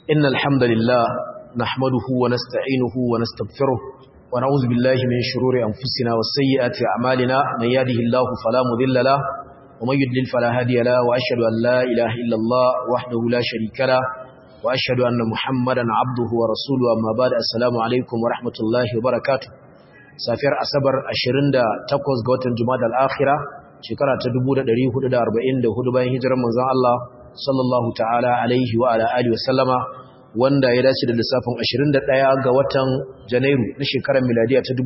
إن الحمد لله نحمده ونستعينه ونستغفره ونعوذ بالله من شرور أنفسنا والسيئات أعمالنا من يهده الله فلا مضل له ومن يضلل فلا هادي له وأشهد أن لا إله إلا الله وحده لا شريك له وأشهد أن محمدا عبده ورسوله أما بعد السلام عليكم ورحمة الله وبركاته سافر أصبر أشرين دا تقوز قوة الجماد الآخرة شكرا تدبو دا دريه دا أربعين دا هدبين هجرة من الله sallallahu ta'ala alaihi wa ala alihi wa sallama wanda ya dace da lissafin 21 ga watan Janairu na shekarar miladiya ta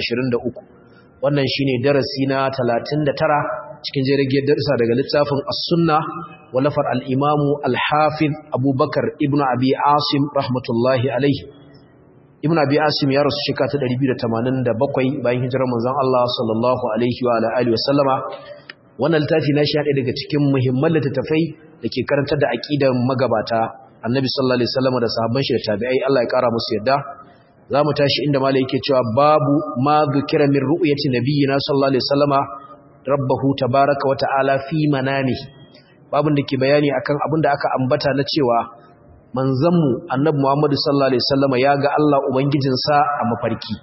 2023 wannan shine darasi na 39 cikin jirgin darasa daga littafin As-Sunna walafar al-Imam al-Hafiz Abubakar ibn Abi Asim rahmatullahi alaihi Ibn Abi Asim ya rasu shekara ta 287 bayan hijirar manzon Allah sallallahu alaihi wa ala alihi wa sallama wannan littafi na shi haɗe daga cikin muhimman littattafai da ke karantar da aƙidar magabata annabi sallallahu alaihi wasallam da sahabban shi da tabi'ai Allah ya ƙara musu yadda za mu tashi inda malai yake cewa babu ma dhukira min ru'yati nabiyyina sallallahu alaihi wasallama rabbahu tabaraka wa ta'ala fi manami babun da ke bayani akan abin da aka ambata na cewa manzanmu annabi Muhammad sallallahu alaihi wasallama ya ga Allah ubangijinsa a mafarki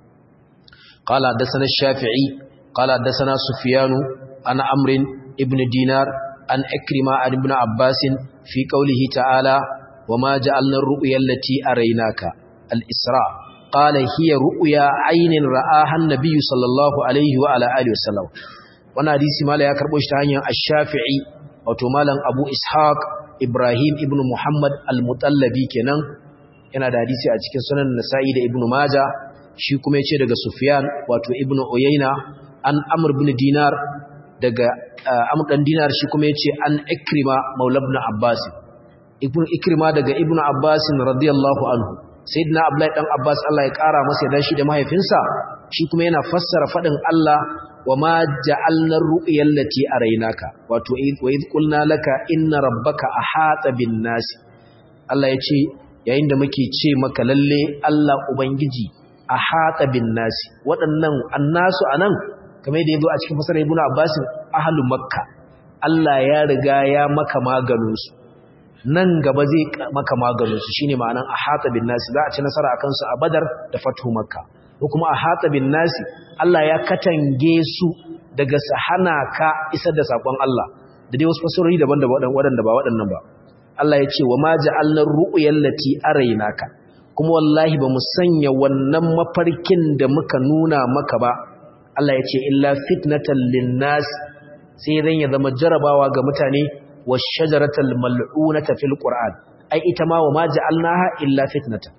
qala hadathana shafi'i qala hadathana sufyanu عن عمرو ابن دينار عن أكرمة عن ابن عباس في قوله تعالى وما جعلنا الرؤيا التي أريناك الإسراء قال هي رؤيا عين رآها النبي صلى الله عليه وعلى آله وسلم وانا حديث مالا يكربوش تهانيا الشافعي وتمالا أبو إسحاق إبراهيم ابن محمد المطلبي كنان yana da hadisi a cikin sunan nasa'i da ibnu maja shi kuma ya ce daga sufyan wato ibnu uyayna an amr bin dinar daga Amr dan Dinar shi kuma yace an Ikrima Maula ibn Abbas ibn Ikrima daga Ibn Abbas radiyallahu anhu sayyidina Abdullahi dan Abbas Allah ya kara masa da shi da mahaifinsa shi kuma yana fassara fadin Allah wa ma ja'alna ar-ru'ya allati araynaka wato wa id qulna laka inna rabbaka ahata bin nas Allah yace yayin da muke ce maka lalle Allah ubangiji ahata bin nas waɗannan annasu anan kamar yadda yazo a cikin fasara ibnu abbas ahlul makka Allah ya riga ya maka maganin su nan gaba zai maka maganin su shine ma'anan ahata bin nasi za a ci nasara akan su a badar da fathu makka ko kuma ahata bin nasi Allah ya katange su daga sahana ka isar da sakon Allah da dai wasu fasarori daban-daban waɗanda ba waɗannan ba Allah ya ce wa ma ja'alna ru'yal lati araynaka kuma wallahi ba mu sanya wannan mafarkin da muka nuna maka ba Allah ya ce illa fitnatan linnas sai dan ya zama jarabawa ga mutane wa shajaratal mal'unata fil qur'an ai ita ma wa ma ja'alnaha illa fitnatan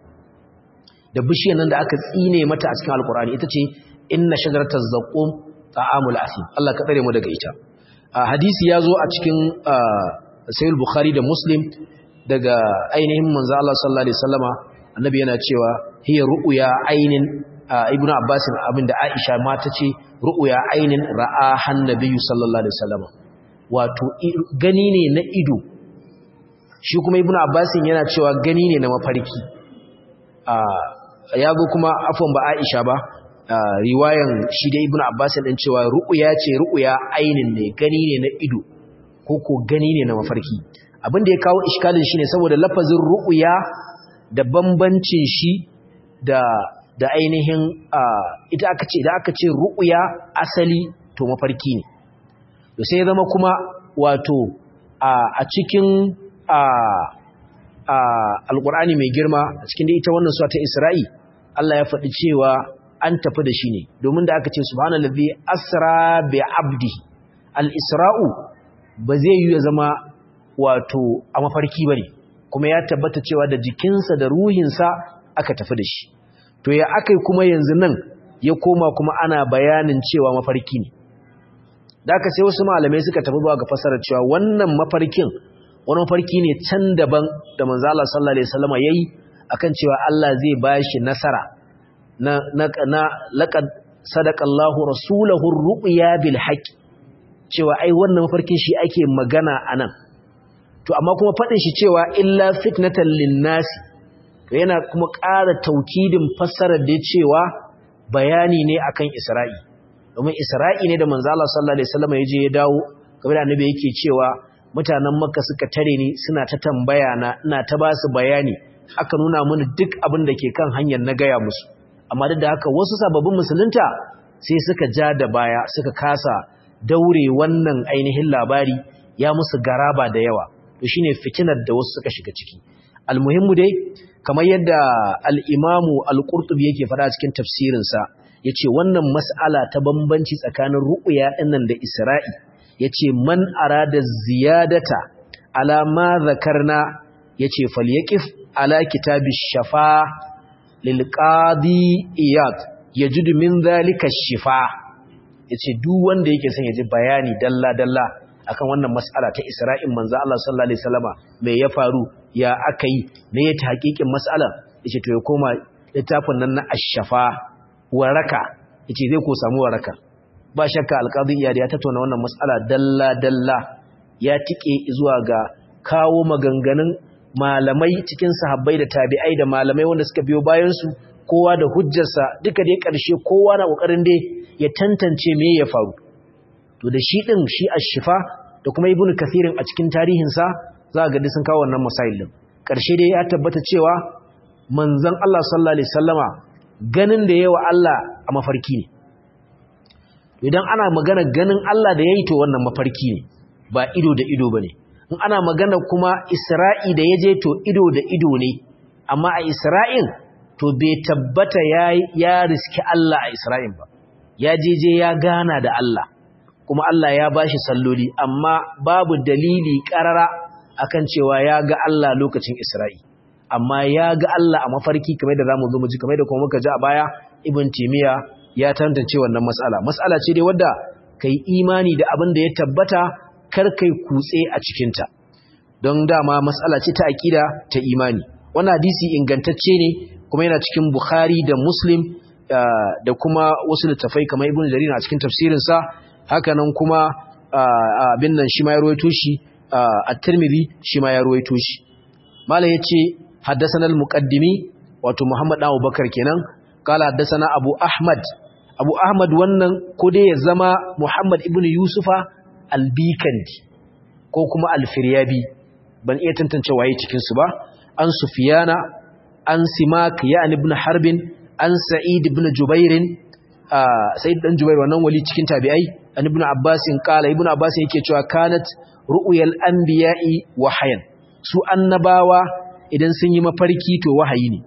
da bishiyar nan da aka tsine mata a cikin alqur'ani ita ce inna shajarataz zaqum ta'amul asim Allah ka tsare mu daga ita hadisi ya zo a cikin sahih bukhari da muslim daga ainihin manzo Allah sallallahu alaihi wasallama annabi yana cewa hiya ru'ya ainin ibn Abbas abinda Aisha ma ta ce ru'ya ainin ra'ahan nabiyyu sallallahu alaihi wasallam wato gani ne na ido shi kuma ibn Abbas yana cewa gani ne na mafarki ya zo kuma afwan ba Aisha ba riwayan shi da ibn Abbas din cewa ru'ya ce ru'ya ainin ne gani ne na ido ko ko gani ne na mafarki abinda ya kawo iskalin shine saboda lafazin ru'ya da bambancin shi da da ainihin ita aka ce da aka ce ru'ya asali to mafarki ne to sai ya zama kuma wato a cikin alqur'ani mai girma a cikin da ita wannan sura ta Isra'i Allah ya faɗi cewa an tafi da shi ne domin da aka ce subhanallazi asra bi abdi al-isra'u ba zai yi ya zama wato a mafarki bane kuma ya tabbata cewa da jikinsa da ruhinsa aka tafi da shi to ya akai kuma yanzu nan ya koma kuma ana bayanin cewa mafarki ne da aka sai wasu malamai suka tafi zuwa ga fasarar cewa wannan mafarkin wani mafarki ne can daban da manzo Allah sallallahu alaihi wasallam yayi akan cewa Allah zai bashi nasara na na, na laqad sadaqallahu rasulahu ar-ru'ya bil haqq cewa ai wannan mafarkin shi ake magana anan to amma kuma fadin shi cewa illa fitnatan lin-nasi to yana kuma ƙara taukidin fassarar da cewa bayani ne akan Isra'i domin Isra'i ne da manzo Allah sallallahu alaihi wasallam ya je ya dawo kamar da annabi yake cewa mutanen makka suka tare ni suna ta tambaya na ina ta ba su bayani aka nuna mini duk abin da ke kan hanyar na gaya musu amma duk da haka wasu sababbin musulunta sai suka ja da baya suka kasa daure wannan ainihin labari ya musu garaba da yawa to shine fitinar da wasu suka shiga ciki almuhimmu dai kamar yadda al-imamu al-qurtubi yake faɗa cikin tafsirinsa yace wannan mas'ala ta bambanci tsakanin ru'ya dinnan da isra'i yace man arada ziyadata ala ma zakarna yace falyaqif ala kitabish shafa lil qadi iyad yajidu min zalika shifa yace duk wanda yake son ya ji bayani dalla dalla akan wannan mas'ala ta Isra'in manzo Allah sallallahu alaihi wasallama me ya faru ya akai me ya ta hakikin mas'ala yace to ya koma littafin nan na ash-shafa waraka yace zai ko samu waraka ba shakka alqadi iyad ya tattauna wannan mas'ala dalla dalla ya tike zuwa ga kawo maganganun malamai cikin sahabbai da tabi'ai da malamai wanda suka biyo bayan su kowa da hujjarsa duka dai ƙarshe kowa na ƙoƙarin dai ya tantance me ya faru to da shi ɗin shi ashifa da kuma ibn kathirin a cikin tarihinsa za ga sun kawo wannan masail din ƙarshe dai ya tabbata cewa manzon Allah sallallahu alaihi wasallama ganin da yawa Allah a mafarki ne idan ana magana ganin Allah da yayi to wannan mafarki ne ba ido da ido bane in ana magana kuma Isra'i da yaje to ido da ido ne amma a Isra'in to bai tabbata ya ya riski Allah a Isra'in ba ya jeje ya gana da Allah kuma Allah ya bashi salloli amma babu dalili karara akan cewa ya ga Allah lokacin Isra'i amma ya ga Allah a mafarki kamar da zamu zo mu ji kamar da kuma muka ji a baya Ibn Timiya ya tantance wannan mas'ala mas'ala ce dai wadda kai imani da abin da ya tabbata kar kai kutse a cikin ta don dama mas'ala ce ta aqida ta imani wannan hadisi ingantacce ne kuma yana cikin Bukhari da Muslim da kuma wasu littafai kamar Ibn Jarir a cikin tafsirinsa hakanan kuma abin nan shi ma ya ruwaito shi at-Tirmidhi shi ma ya ruwaito shi Malam yace haddathana al-muqaddimi wato Muhammad Abu Bakar kenan kala haddathana Abu Ahmad Abu Ahmad wannan ko dai ya zama Muhammad ibn Yusufa al-Bikandi ko kuma al-Firyabi ban iya tantance waye cikin su ba an Sufyana an Simak ya ibn Harbin an Sa'id ibn Jubairin Sa'id dan Jubair wannan wali cikin tabi'ai an ibn Abbas kala ibn Abbas yake cewa kanat ru'yal anbiya'i wahayan su annabawa idan sun yi mafarki to wahayi ne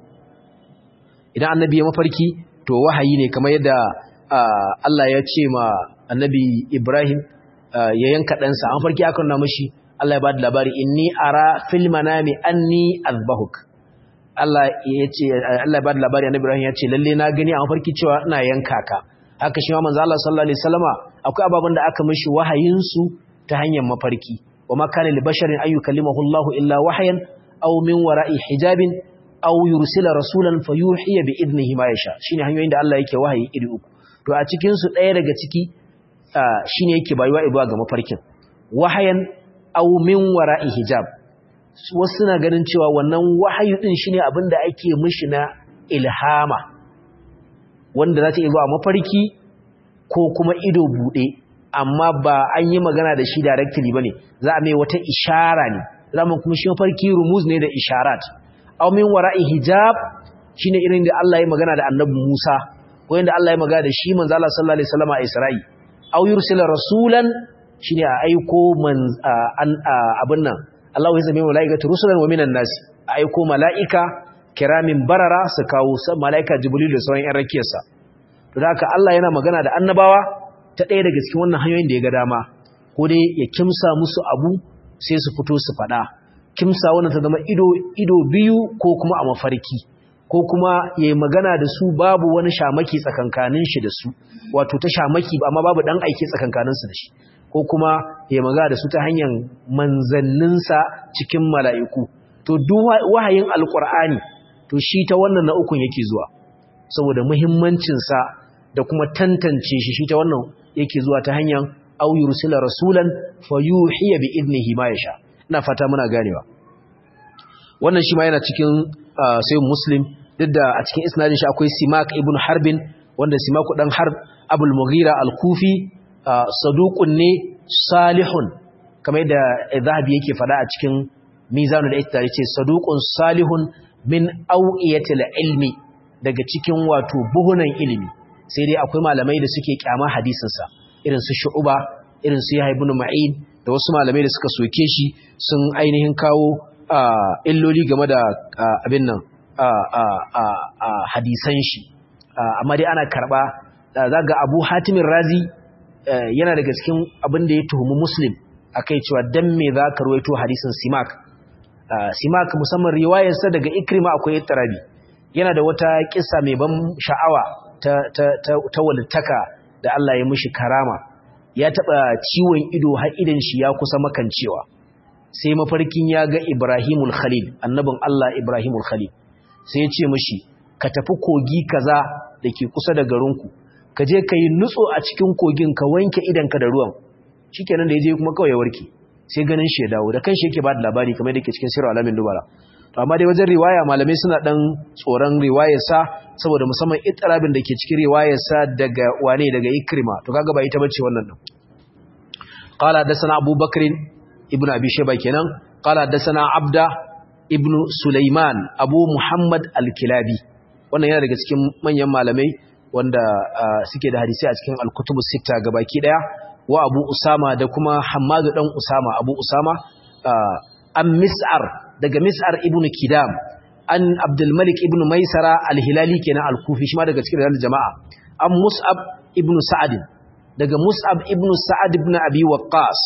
idan annabi ya mafarki to wahayi ne kamar yadda Allah ya ce ma annabi Ibrahim ya yanka ɗansa an farki aka nuna mashi Allah ya ba da labari inni ara fil manami anni azbahuk Allah ya ce Allah ya ba da labari annabi Ibrahim ya ce lalle na gani a mafarki cewa ina yanka ka haka shi ma manzo Allah sallallahu alaihi wasallama akwai ababen da aka mishi wahayin su ta hanyar mafarki wa ma kana li basharin ay yukallimahu Allahu illa wahyan aw min wara'i hijabin aw yursila rasulan fayuhiya bi idnihi ma yasha shine hanyoyin da Allah yake wahayi iri uku to a cikin su ɗaya daga ciki shine yake bayuwa ibuwa ga mafarkin wahayan aw min wara'i hijab wasu suna ganin cewa wannan wahayi din shine abin da ake mishi na ilhama wanda za ta iya zuwa mafarki ko kuma ido bude amma ba an yi magana da shi directly bane za a mai wata ishara ne zamu kuma shi mafarki rumuz ne da isharat aw min wara'i hijab shine irin da Allah ya magana da Annabi Musa ko inda Allah ya magana da shi manzo Allah sallallahu alaihi wasallam a Isra'i aw yursila rasulan shine a aiko man abin nan Allah ya zame malaikatu rusulan wa minan nas a aiko malaika kiramin barara su kawo malaika Jibril da sauran ƴan rakiyarsa to da haka Allah yana magana da annabawa ta ɗaya daga cikin wannan hanyoyin da ya ga dama ko dai ya kimsa musu abu sai su fito su faɗa kimsa wannan ta zama ido ido biyu ko kuma a mafarki ko kuma yayi magana da su babu wani shamaki tsakankanin shi da su wato ta shamaki amma babu dan aiki tsakankanin su da shi ko kuma yayi magana da su ta hanyar manzannin sa cikin mala'iku to duk wahayin alqur'ani to shi ta wannan na ukun yake zuwa saboda muhimmancin sa da kuma tantance shi shi ta wannan yake zuwa ta hanyar aw yursila rasulan fayuhiya bi idnihi ma yasha ina fata muna ganewa wannan shi ma yana cikin sai muslim duk da a cikin isnadin shi akwai simak ibn harbin wanda simaku dan harb abul mughira al-kufi saduqun ne salihun kamar da zahabi yake fada a cikin mizanul ittar yace saduqun salihun min awiyatil ilmi daga cikin wato buhunan ilimi sai dai akwai malamai da suke kyama hadisin sa irin su shu'ba irin su yahya ibn ma'in da wasu malamai da suka soke shi sun ainihin kawo illoli game da abin nan hadisan shi amma dai ana karba zaga Abu Hatimin Razi yana daga cikin abin da ya tuhumi Muslim akai cewa dan me za ka ruwaito hadisin Simak Simak musamman riwayarsa daga Ikrima akwai ittirabi yana da wata kissa mai ban sha'awa ta ta ta walittaka da Allah ya mishi karama ya taba ciwon ido har idan shi ya kusa makancewa sai mafarkin ya ga Ibrahimul Khalil annabin Allah Ibrahimul Khalil sai ya ce mishi ka tafi kogi kaza dake kusa da garinku ka je ka yi nutso a cikin kogin ka wanke idanka da ruwan shikenan da ya je kuma kawai ya warke sai ganin shi ya dawo da kanshi yake ba da labari kamar da ke cikin sirri alamin dubara to amma dai wajen riwaya malamai suna dan tsoron riwayar sa saboda musamman itirabin da ke cikin riwayar sa daga wane daga ikrima to kaga ba ita bace wannan din qala hadathana abubakar ibnu abi shayba kenan qala hadathana abda ibnu sulaiman abu muhammad al-kilabi wannan yana daga cikin manyan malamai wanda suke da hadisi a cikin al-kutubu sita gabaki daya wa Abu Usama da kuma Hammadu dan Usama Abu Usama an Mis'ar daga Mis'ar ibn Kidam an Abdul Malik ibn Maisara al-Hilali kenan al-Kufi shi ma daga cikin rijal jama'a an Mus'ab ibn Sa'ad daga Mus'ab ibn Sa'ad ibn Abi Waqqas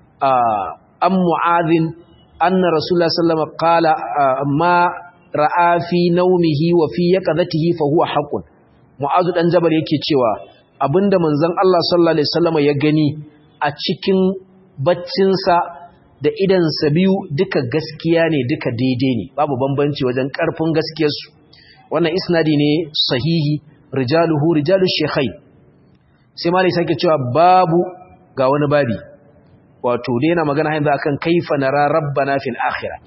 an Mu'adh anna Rasulullah sallallahu alaihi wasallam qala ma ra'a fi nawmihi wa fi yaqadatihi fa huwa haqqun Mu'azu dan Jabal yake cewa abinda manzon Allah sallallahu alaihi wasallam ya gani a cikin baccinsa da idansa biyu duka gaskiya ne duka daidai ne babu bambanci wajen karfin gaskiyarsu wannan isnadi ne sahihi rijaluhu rijalu shekhai sai malai sake cewa babu ga wani babi wato dai yana magana yanzu akan kaifa nara rabbana fil akhirah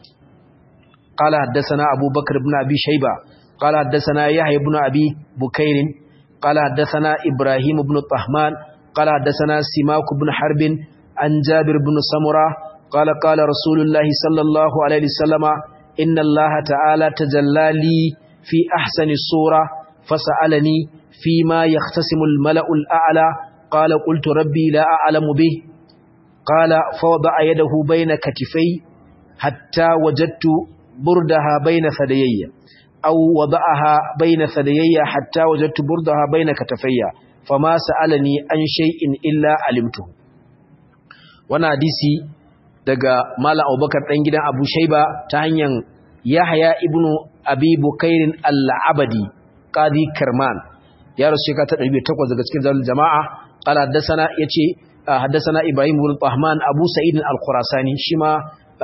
qala haddathana abubakar ibn abi shayba qala haddathana yahya ibn abi bukair qala haddathana ibrahim ibn tahman qala haddathana simak ibn harb an jabir ibn samura qala qala rasulullah sallallahu alaihi wasallama inna allaha ta'ala tajalla li fi ahsani sura fasalani فيما يختسم الملأ الأعلى قال قلت ربي لا أعلم به قال فوضع يده بين كتفي حتى وجدت بردها بين ثديي أو وضعها بين ثديي حتى وجدت بردها بين كتفي فما سألني عن شيء إلا علمته وانا حديثي daga Malam Abubakar dan gidan Abu Shaiba ta hanyar Yahya ibn Abi Bukairin al-Abadi Qadi Karman ya rasu shekara ta 108 daga cikin zalul jama'a qala haddathana yace haddathana Ibrahim ibn Tahman Abu Sa'id al-Khurasani shi ma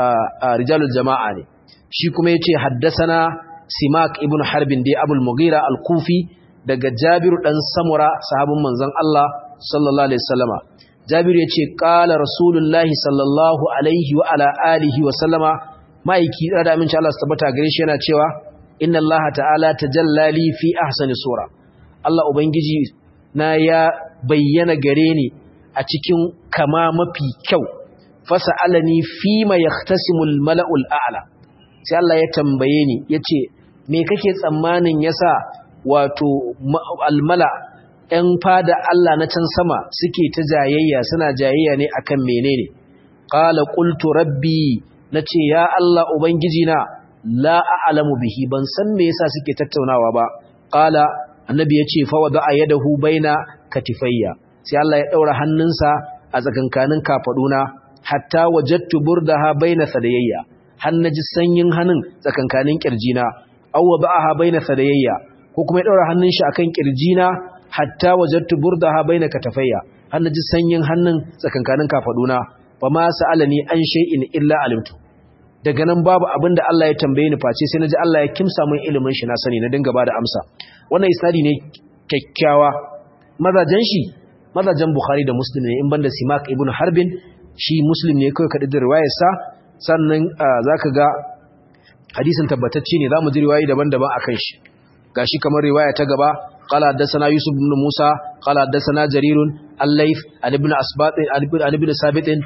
rijalul jama'a ne shi kuma yace haddathana Simak ibn Harbin dai Abul Mughira al-Kufi daga Jabir dan Samura sahabin manzon Allah sallallahu alaihi wasallama Jabir yace qala Rasulullahi sallallahu alaihi wa ala alihi wa sallama maiki da aminci Allah su tabbata gare shi yana cewa inna Allah ta'ala tajallali fi ahsani sura Allah Ubangiji na ya bayyana gare ni a cikin kama mafi kyau fasa alani fi ma yahtasimul mala'ul a'la sai Allah ya tambaye ni yace me kake tsammanin yasa wato almala ɗan fada Allah na can sama suke ta jayayya suna jayayya ne akan menene qala qultu rabbi nace ya Allah ubangiji na la a'lamu bihi ban san me yasa suke tattaunawa ba qala annabi ya ce fawada a yadahu baina katifayya sai Allah ya daura hannunsa a tsakankanin kafaduna hatta wajadtu burdaha baina sadayayya hannaji sanyin hannun tsakankanin kirjina aw wada'aha baina sadayayya ko kuma ya daura hannun shi akan kirjina hatta wajadtu burdaha baina katafayya hannaji sanyin hannun tsakankanin kafaduna fama sa'alani an shay'in illa alimtu daga nan babu abin da Allah ya tambaye ni face sai naji Allah ya kimsa min ilimin shi na sani na dinga bada amsa wannan isnadi ne kyakkyawa mazajen shi mazajen Bukhari da Muslim ne in banda Simak ibn Harbin shi Muslim ne kai kadin da riwayar sa sannan zaka ga hadisin tabbatacce ne zamu ji riwayoyi daban-daban akan shi gashi kamar riwaya ta gaba قال حدثنا يوسف بن موسى قال حدثنا جرير الليث عن ابن اسباط عن ابن ثابت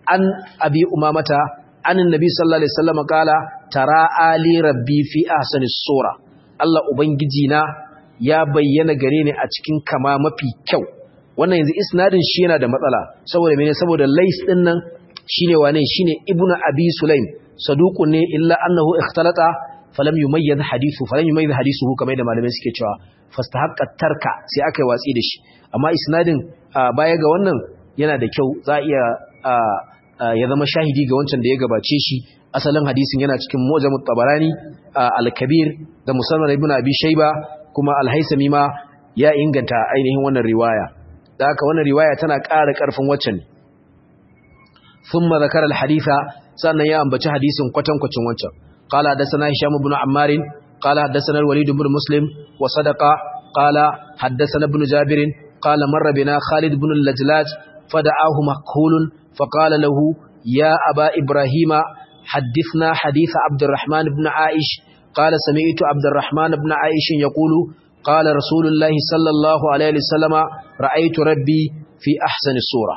an abi umamata an annabi sallallahu alaihi wasallam kala tara ali rabbi fi ahsani sura Allah ubangiji na ya bayyana gare ni a cikin kama mafi kyau wannan yanzu isnadin shi yana da matsala saboda mene saboda lais din nan shine wane shine ibnu abi sulaim saduqun ne illa annahu ikhtalata falam yumayyiz hadithu falam yumayyiz hadithuhu kamar da malamai suke cewa fastahaqqa tarka sai aka yi watsi da shi amma isnadin baya ga wannan yana da kyau za iya ya zama shahidi ga wancan da ya gabace shi asalin hadisin yana cikin mu'jamut tabarani al-kabir da musannad ibn abi shayba kuma al-haisami ma ya inganta ainihin wannan riwaya da haka wannan riwaya tana ƙara ƙarfin waccan thumma zakara al-haditha sannan ya ambaci hadisin kwatankwacin wancan qala hadathana hisham ibn ammar qala hadathana al-walid ibn muslim wa sadaqa qala hadathana ibn jabir qala marra bina khalid ibn al-lajlaj fada'ahu makhulun faqala lahu ya aba ibrahima حدثنا حديث عبد الرحمن بن عائش قال سمعت عبد الرحمن بن عائش يقول قال رسول الله صلى الله عليه وسلم رأيت ربي في أحسن الصورة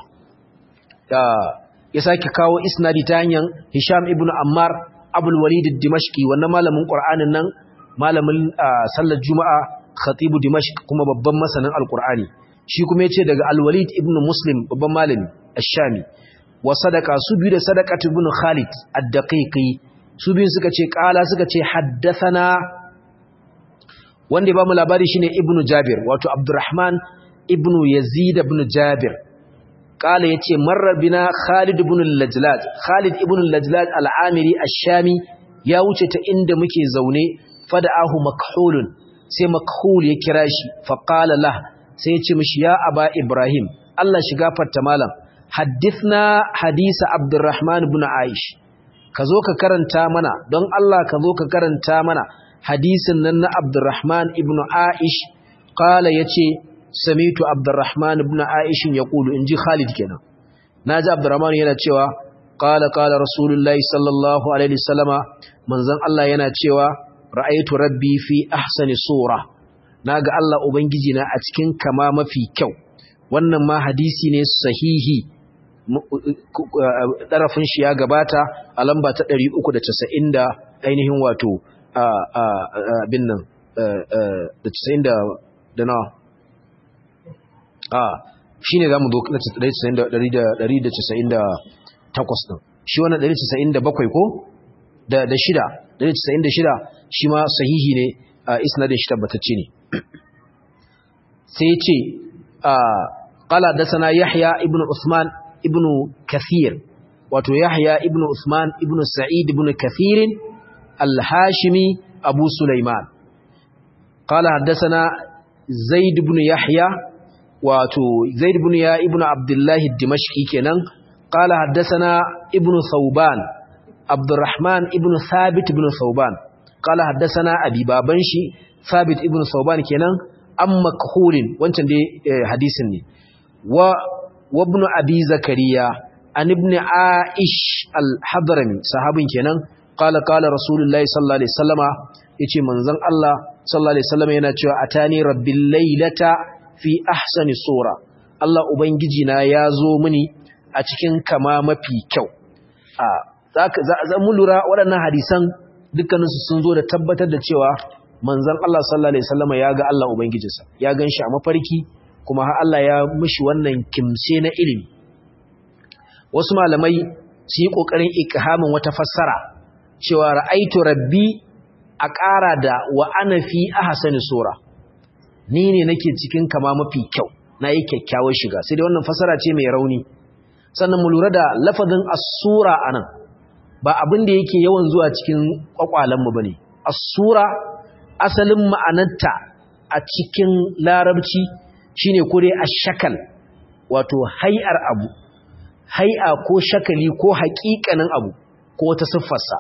ya sake kawo isnadi ta hanyar Hisham ibn Ammar Abul Walid ad-Dimashqi wannan malamin Qur'anin nan malamin sallar Juma'a khatibu Dimashq kuma babban masanin Al-Qur'ani shi kuma yace daga Al-Walid ibn Muslim babban malami Ash-Shami wa sadaqa su biyu da sadaqat ibn Khalid ad-Daqiqi su biyu suka ce kala suka ce haddathana wanda ya ba mu labari shine ibnu jabir wato abdurrahman ibnu yazid ibn jabir kala yace marra bina khalid ibn al-lajlaj khalid ibn al-lajlaj al-amiri ash-shami ya wuce ta inda muke zaune fada'ahu makhulun sai makhul ya kira shi fa qala lah sai ya ce mishi ya aba ibrahim Allah shiga fatta malam hadithna hadisa abdurrahman ibn aish ka zo ka karanta mana don Allah ka zo ka karanta mana hadisin nan na Abdurrahman ibn Aish kala yace samitu Abdurrahman ibn Aish yaqulu inji Khalid kenan naji Abdurrahman yana cewa qala qala Rasulullahi sallallahu alaihi wasallama manzon Allah yana cewa ra'aytu rabbi fi ahsani sura naga Allah ubangiji na a cikin kama mafi kyau wannan ma hadisi ne sahihi ɗarafin shi ya gabata a lamba ta 390 da ainihin wato abin nan da 90 da nawa a shi ne za mu zo na 198 ɗin shi wannan 197 ko da shida 196 shi ma sahihi ne a isnadin shi tabbatacce ne sai ce ƙala da sana yahya ibn usman ibn kathir wato yahya ibn usman ibn sa'id ibn kathir al-hashimi abu sulaiman qala haddathana zaid ibn yahya wato zaid ibn ya ibn abdullah ad-dimashqi kenan qala haddathana ibn thawban abdurrahman ibn thabit ibn thawban qala haddathana abi baban shi thabit ibn thawban kenan amma kahulin wancan dai hadisin ne wa وابن أبي زكريا عن ابن عائش الحضرمي صحابين كنان قال قال رسول الله صلى الله عليه وسلم يتي منزن الله صلى الله عليه وسلم yana cewa atani rabbil laylata fi ahsani sura Allah ubangiji na yazo mini a cikin kama mafi kyau a zaka za mu lura waɗannan hadisan dukkanin su sun zo da tabbatar da cewa manzon Allah sallallahu alaihi wasallam ya ga Allah ubangijinsa ya ganshi a mafarki kuma har Allah ya mishi wannan kimse na ilimi wasu malamai su yi ƙoƙarin ikhamin wata fassara cewa ra'aitu rabbi a ƙara da wa ana fi ahsani sura ni ne nake cikin kama mafi kyau na yi kyakkyawar shiga sai dai wannan fassara ce mai rauni sannan mu lura da lafazin as-sura anan ba abin da yake yawan zuwa cikin kwakwalen mu bane as-sura asalin ma'anarta a cikin larabci shine kure ashakal wato hay'ar abu hay'a ko shakali ko haƙiƙanin abu ko wata siffarsa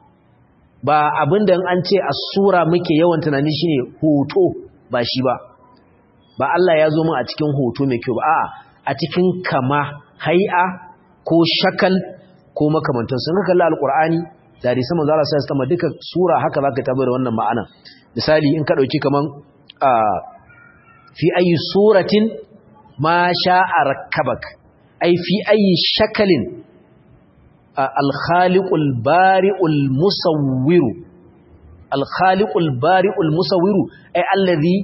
ba abinda an ce as-sura muke yawan tunani shine hoto ba shi ba ba Allah ya zo mu a cikin hoto mai kyau ba a'a a cikin kama hay'a ko shakal ko makamantan sun kalli alqur'ani da hadisi manzo Allah sai sama duka sura haka zaka tabbata wannan ma'ana misali in ka dauki kaman a fi ayi suratin ma sha'a rakkabak ai fi ayi shakalin al-khaliqul bari'ul musawwiru al-khaliqul bari'ul musawwiru ay allazi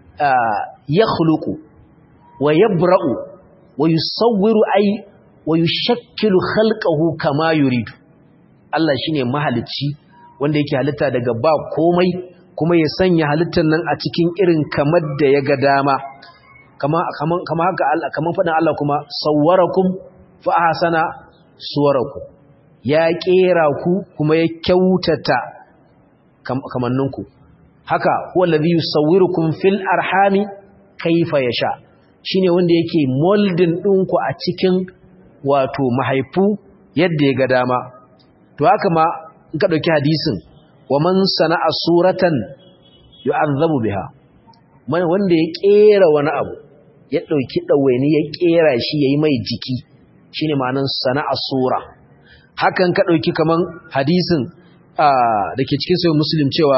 yakhluqu wa yabra'u wa yusawwiru ay wa yushakkilu khalqahu kama yuridu Allah shine mahalicci wanda yake halitta daga ba komai kuma ya sanya halittar nan a cikin irin kamar da ya ga dama kama kama haka Allah kaman fadin Allah kuma sawwarakum fa ahsana suwarakum ya kera ku kuma ya kyautata kamanninku haka huwa alladhi yusawwirukum fil arhami kaifa yasha shine wanda yake molding ɗinku a cikin wato mahaifu yadda ya ga dama to haka ma in ka dauki hadisin wa man sana'a suratan yu'azzabu biha wanda ya kera wani abu ya dauki dawaini ya kera shi yayi mai jiki shine ma'anar sana'a sura hakan ka dauki kaman hadisin da ke cikin sayin muslim cewa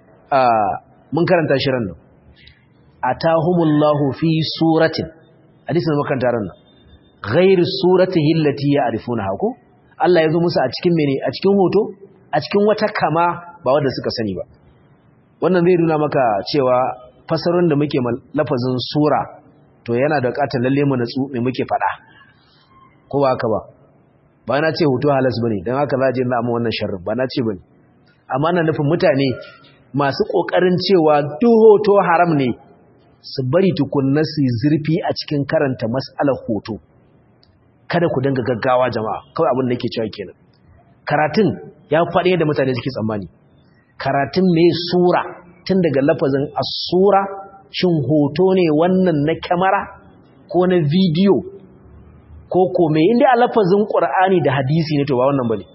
mun karanta shi ran nan atahumullahu fi suratin hadisin da makaranta ran nan ghairu suratihi allati ya'rifuna hako Allah ya zo musu a cikin mene a cikin hoto a cikin wata kama ba wanda suka sani ba wannan zai nuna maka cewa fasarin da muke lafazin sura to yana da bukatar lalle mu natsu me muke faɗa ko ba haka ba ba na ce hoto halas bane dan haka za je na amma wannan sharrin ba na ce bane amma na nufin mutane masu kokarin cewa duk hoto haram ne su bari tukunna su zurfi a cikin karanta mas'alar hoto kada ku dinga gaggawa jama'a kawai abin da yake cewa kenan karatun ya faɗi da mutane suke tsammani karatun mai sura tun daga lafazin as-sura shin hoto ne wannan na kyamara ko na bidiyo ko kome inda a lafazin ƙur'ani da hadisi ne to ba wannan bane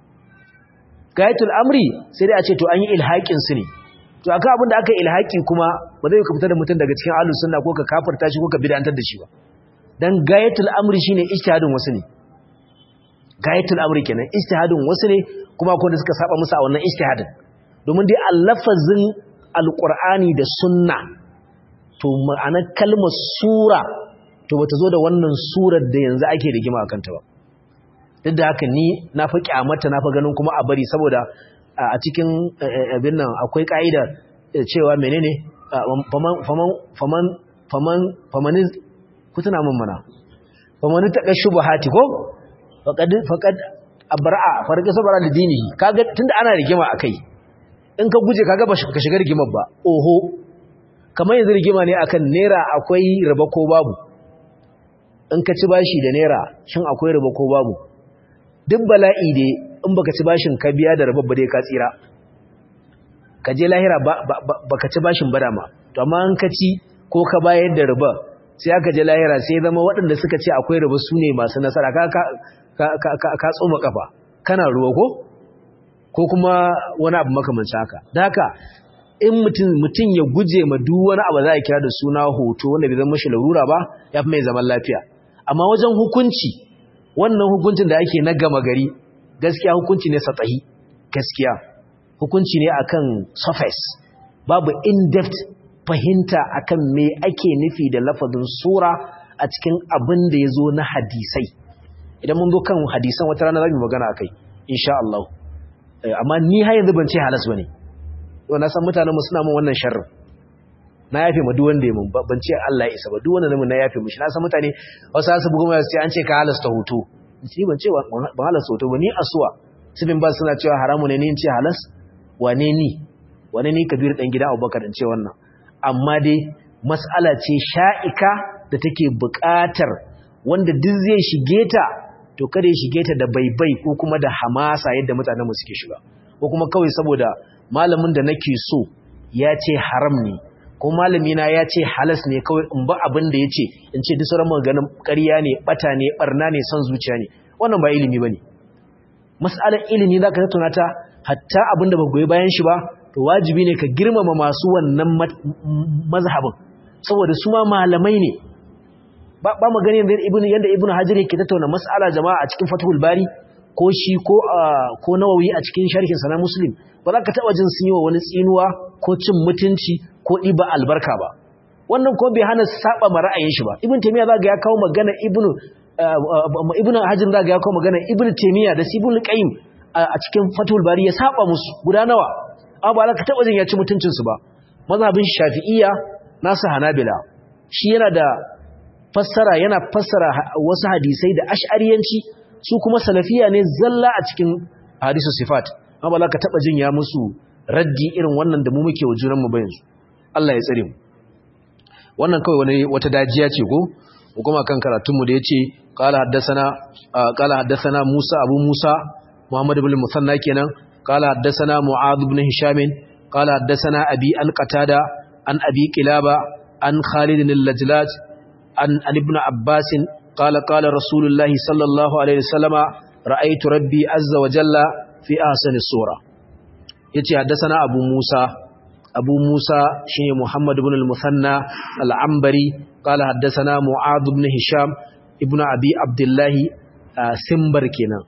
gayatul amri sai dai a ce to an yi ilhaƙin su ne to akan abin da aka yi ilhaƙi kuma ba zai ka fitar da mutum daga cikin ahlus sunna ko ka kafirta shi ko ka bid'antar da shi ba dan gayatul amri shine ijtihadin wasu ne gayatul amri kenan ijtihadin wasu ne kuma akwai da suka saba musu a wannan ijtihadin domin dai a lafazin alqur'ani da sunna to ma'anar kalmar sura to bata zo da wannan surar da yanzu ake rigima akan ta ba duk da haka ni na fi kyamata na fi ganin kuma a bari saboda a cikin abin nan akwai ka'ida cewa menene faman faman faman faman faman ku tuna min mana faman ta kashu bahati ko faqad faqad abra'a farqa sabara da dinihi kaga tunda ana rigima akai in ka guje kaga ba ka shiga rigimar ba oho kamar yanzu rigima ne akan naira akwai riba ko babu in ka ci bashi da naira shin akwai riba ko babu duk bala'i dai in baka ci bashin ka biya da riba ba dai ka tsira ka je lahira baka ci bashin ba dama to amma in ka ci ko ka bayar da riba sai aka je lahira sai zama waɗanda suka ce akwai riba su ne masu nasara ka ka tsoma kafa kana ruwa ko ko kuma wani abu makamancin haka da haka in mutum ya guje ma duk wani abu za a kira da suna hoto wanda bai zama mashi larura ba ya fi mai zaman lafiya amma wajen hukunci wannan hukuncin da ake na gama gari gaskiya hukunci ne satsahi gaskiya hukunci ne akan surface babu in-depth fahimta akan me ake nufi da lafazin sura a cikin abin da ya zo na hadisai idan mun zo kan hadisan wata rana za mu magana akai insha Allah amma ni har yanzu ban ce halas bane to na san mutanen mu suna mun wannan sharrin na yafe ma duk wanda ya mun ban ce Allah ya isa ba duk wanda mun na yafe mishi na san mutane wasu su bugu mai sai an ce ka halasta hoto ni ban ce ban halasta hoto ba ni asuwa sibin ba suna cewa haramu ne ni in ce halas wane ni wane ni kabir dan gidan Abubakar in ce wannan amma dai mas'ala ce sha'ika da take buƙatar wanda duk zai shige ta to kada ya shige ta da baibai ko kuma da hamasa yadda mutanen mu suke shiga ko kuma kawai saboda malamin da nake so ya ce haram ne ko malami na ya ce halas ne kawai in ba abin da ya ce in ce duk sauran maganin ƙarya ne bata ne barna ne son zuciya ne wannan ba ilimi bane mas'alar ilimi zaka tattauna ta hatta abin da ba goyi bayan shi ba to wajibi ne ka girmama masu wannan mazhabin saboda su ma malamai ne ba ba mu gani ibnu yanda ibnu hajar yake tattauna mas'ala jama'a a cikin fathul bari ko shi ko ko nawawi a cikin sharhin sa na muslim ba za ka taba jin sun yi wa wani tsinuwa ko cin mutunci ko ɗiba albarka ba wannan ko bai hana saba ma ra'ayin shi ba ibn taymiya zaga ya kawo magana ibnu ibnu hajjin zaga ya kawo magana ibnu taymiya da sibul qayyim a cikin fatul bari ya saba musu guda nawa amma ba za ka taba jin ya ci mutuncin su ba mazhabin shafi'iyya nasu hanabila shi yana da fassara yana fassara wasu hadisai da ash'ariyanci su kuma salafiya ne zalla a cikin hadisu sifat amma ba za ka taba jin ya musu raddi irin wannan da mu muke wa junan mu bayan su Allah ya tsare mu wannan kawai wani wata dajiya ce ko kuma kan karatunmu da yace qala haddathana qala haddathana Musa Abu Musa Muhammad ibn Musanna kenan qala haddathana Mu'adh ibn Hisham qala haddathana Abi an Qatada an Abi Qilaba an Khalid al-Lajlaj an ibn Abbas qala qala Rasulullah sallallahu alaihi wasallama ra'aytu rabbi azza wa jalla fi ahsani sura yace haddathana Abu Musa أبو موسى شيء محمد بن المثنى العنبري قال حدثنا معاذ بن هشام ابن أبي عبد الله سمبر كنا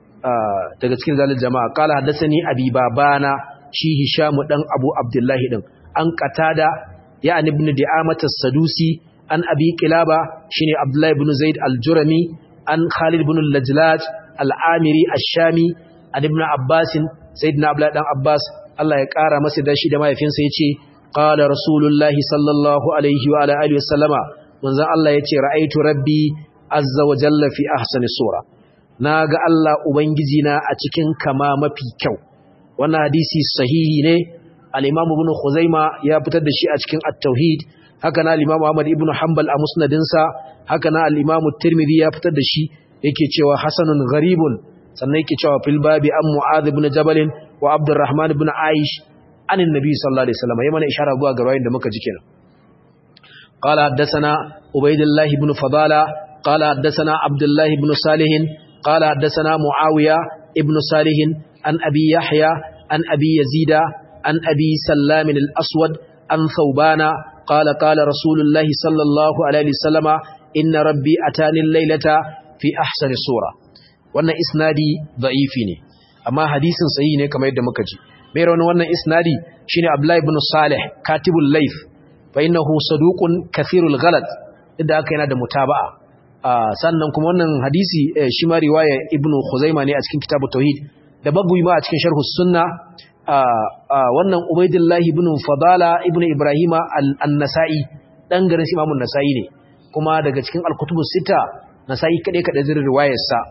daga cikin zalil jama'a qala hadathani abi babana shi hisham dan abu abdullahi din an qatada ya an ibn di'amat as-sadusi an abi qilaba shine abdullahi ibn zaid al-jurami an khalid ibn al-lajlaj al-amiri ash-shami an ibn abbas sayyidina abdullahi dan abbas Allah ya ƙara masa dashi da mahaifinsa ya ce, Ƙala Rasulullahi sallallahu Alaihi wa Alaihi wasallama, manzan Allah ya ce, Ra'aitu Rabbi azza wa jalla fi ahsani sura. Na ga Allah Ubangijina a cikin kama mafi kyau. Wannan hadisi sahihi ne, al'imamu ibn Khuzaima ya fitar da shi a cikin At-Tauhid, haka na al'imamu Ahmad ibn Hanbal a musnadinsa, haka na al'imamu Tirmidhi ya fitar da shi, yake cewa Hasanun gharibun, sannan yake cewa fil babi an Mu'adh ibn Jabalin wa Abdurrahman ibn Aish anin Nabi sallallahu alaihi wasallam yayi mana ishara zuwa ga rawayin da muka ji kenan qala haddathana Ubaydullah ibn Fadala qala haddathana Abdullah ibn Salih qala haddathana Muawiya ibn Salih an Abi Yahya an Abi Yazida an Abi Sallam al-Aswad an Thawbana qala qala Rasulullah sallallahu alaihi wasallam inna rabbi atani al-laylata fi ahsani sura wannan isnadi da'ifi ne amma hadisin sahihi ne kamar yadda muka ji mai rawan wannan isnadi shine Abdullah ibn Salih katibul layth fa innahu saduqun kathirul ghalat idan aka yana da mutaba'a sannan kuma wannan hadisi shi ma riwaya ibn Khuzaimah ne a cikin kitabut tauhid da bagui ma a cikin sharh sunna wannan Ubaidillah ibn Fadala ibn Ibrahima an-Nasa'i dan garin Imam an-Nasa'i ne kuma daga cikin al-kutubus sita Nasa'i kade kade zirin riwayarsa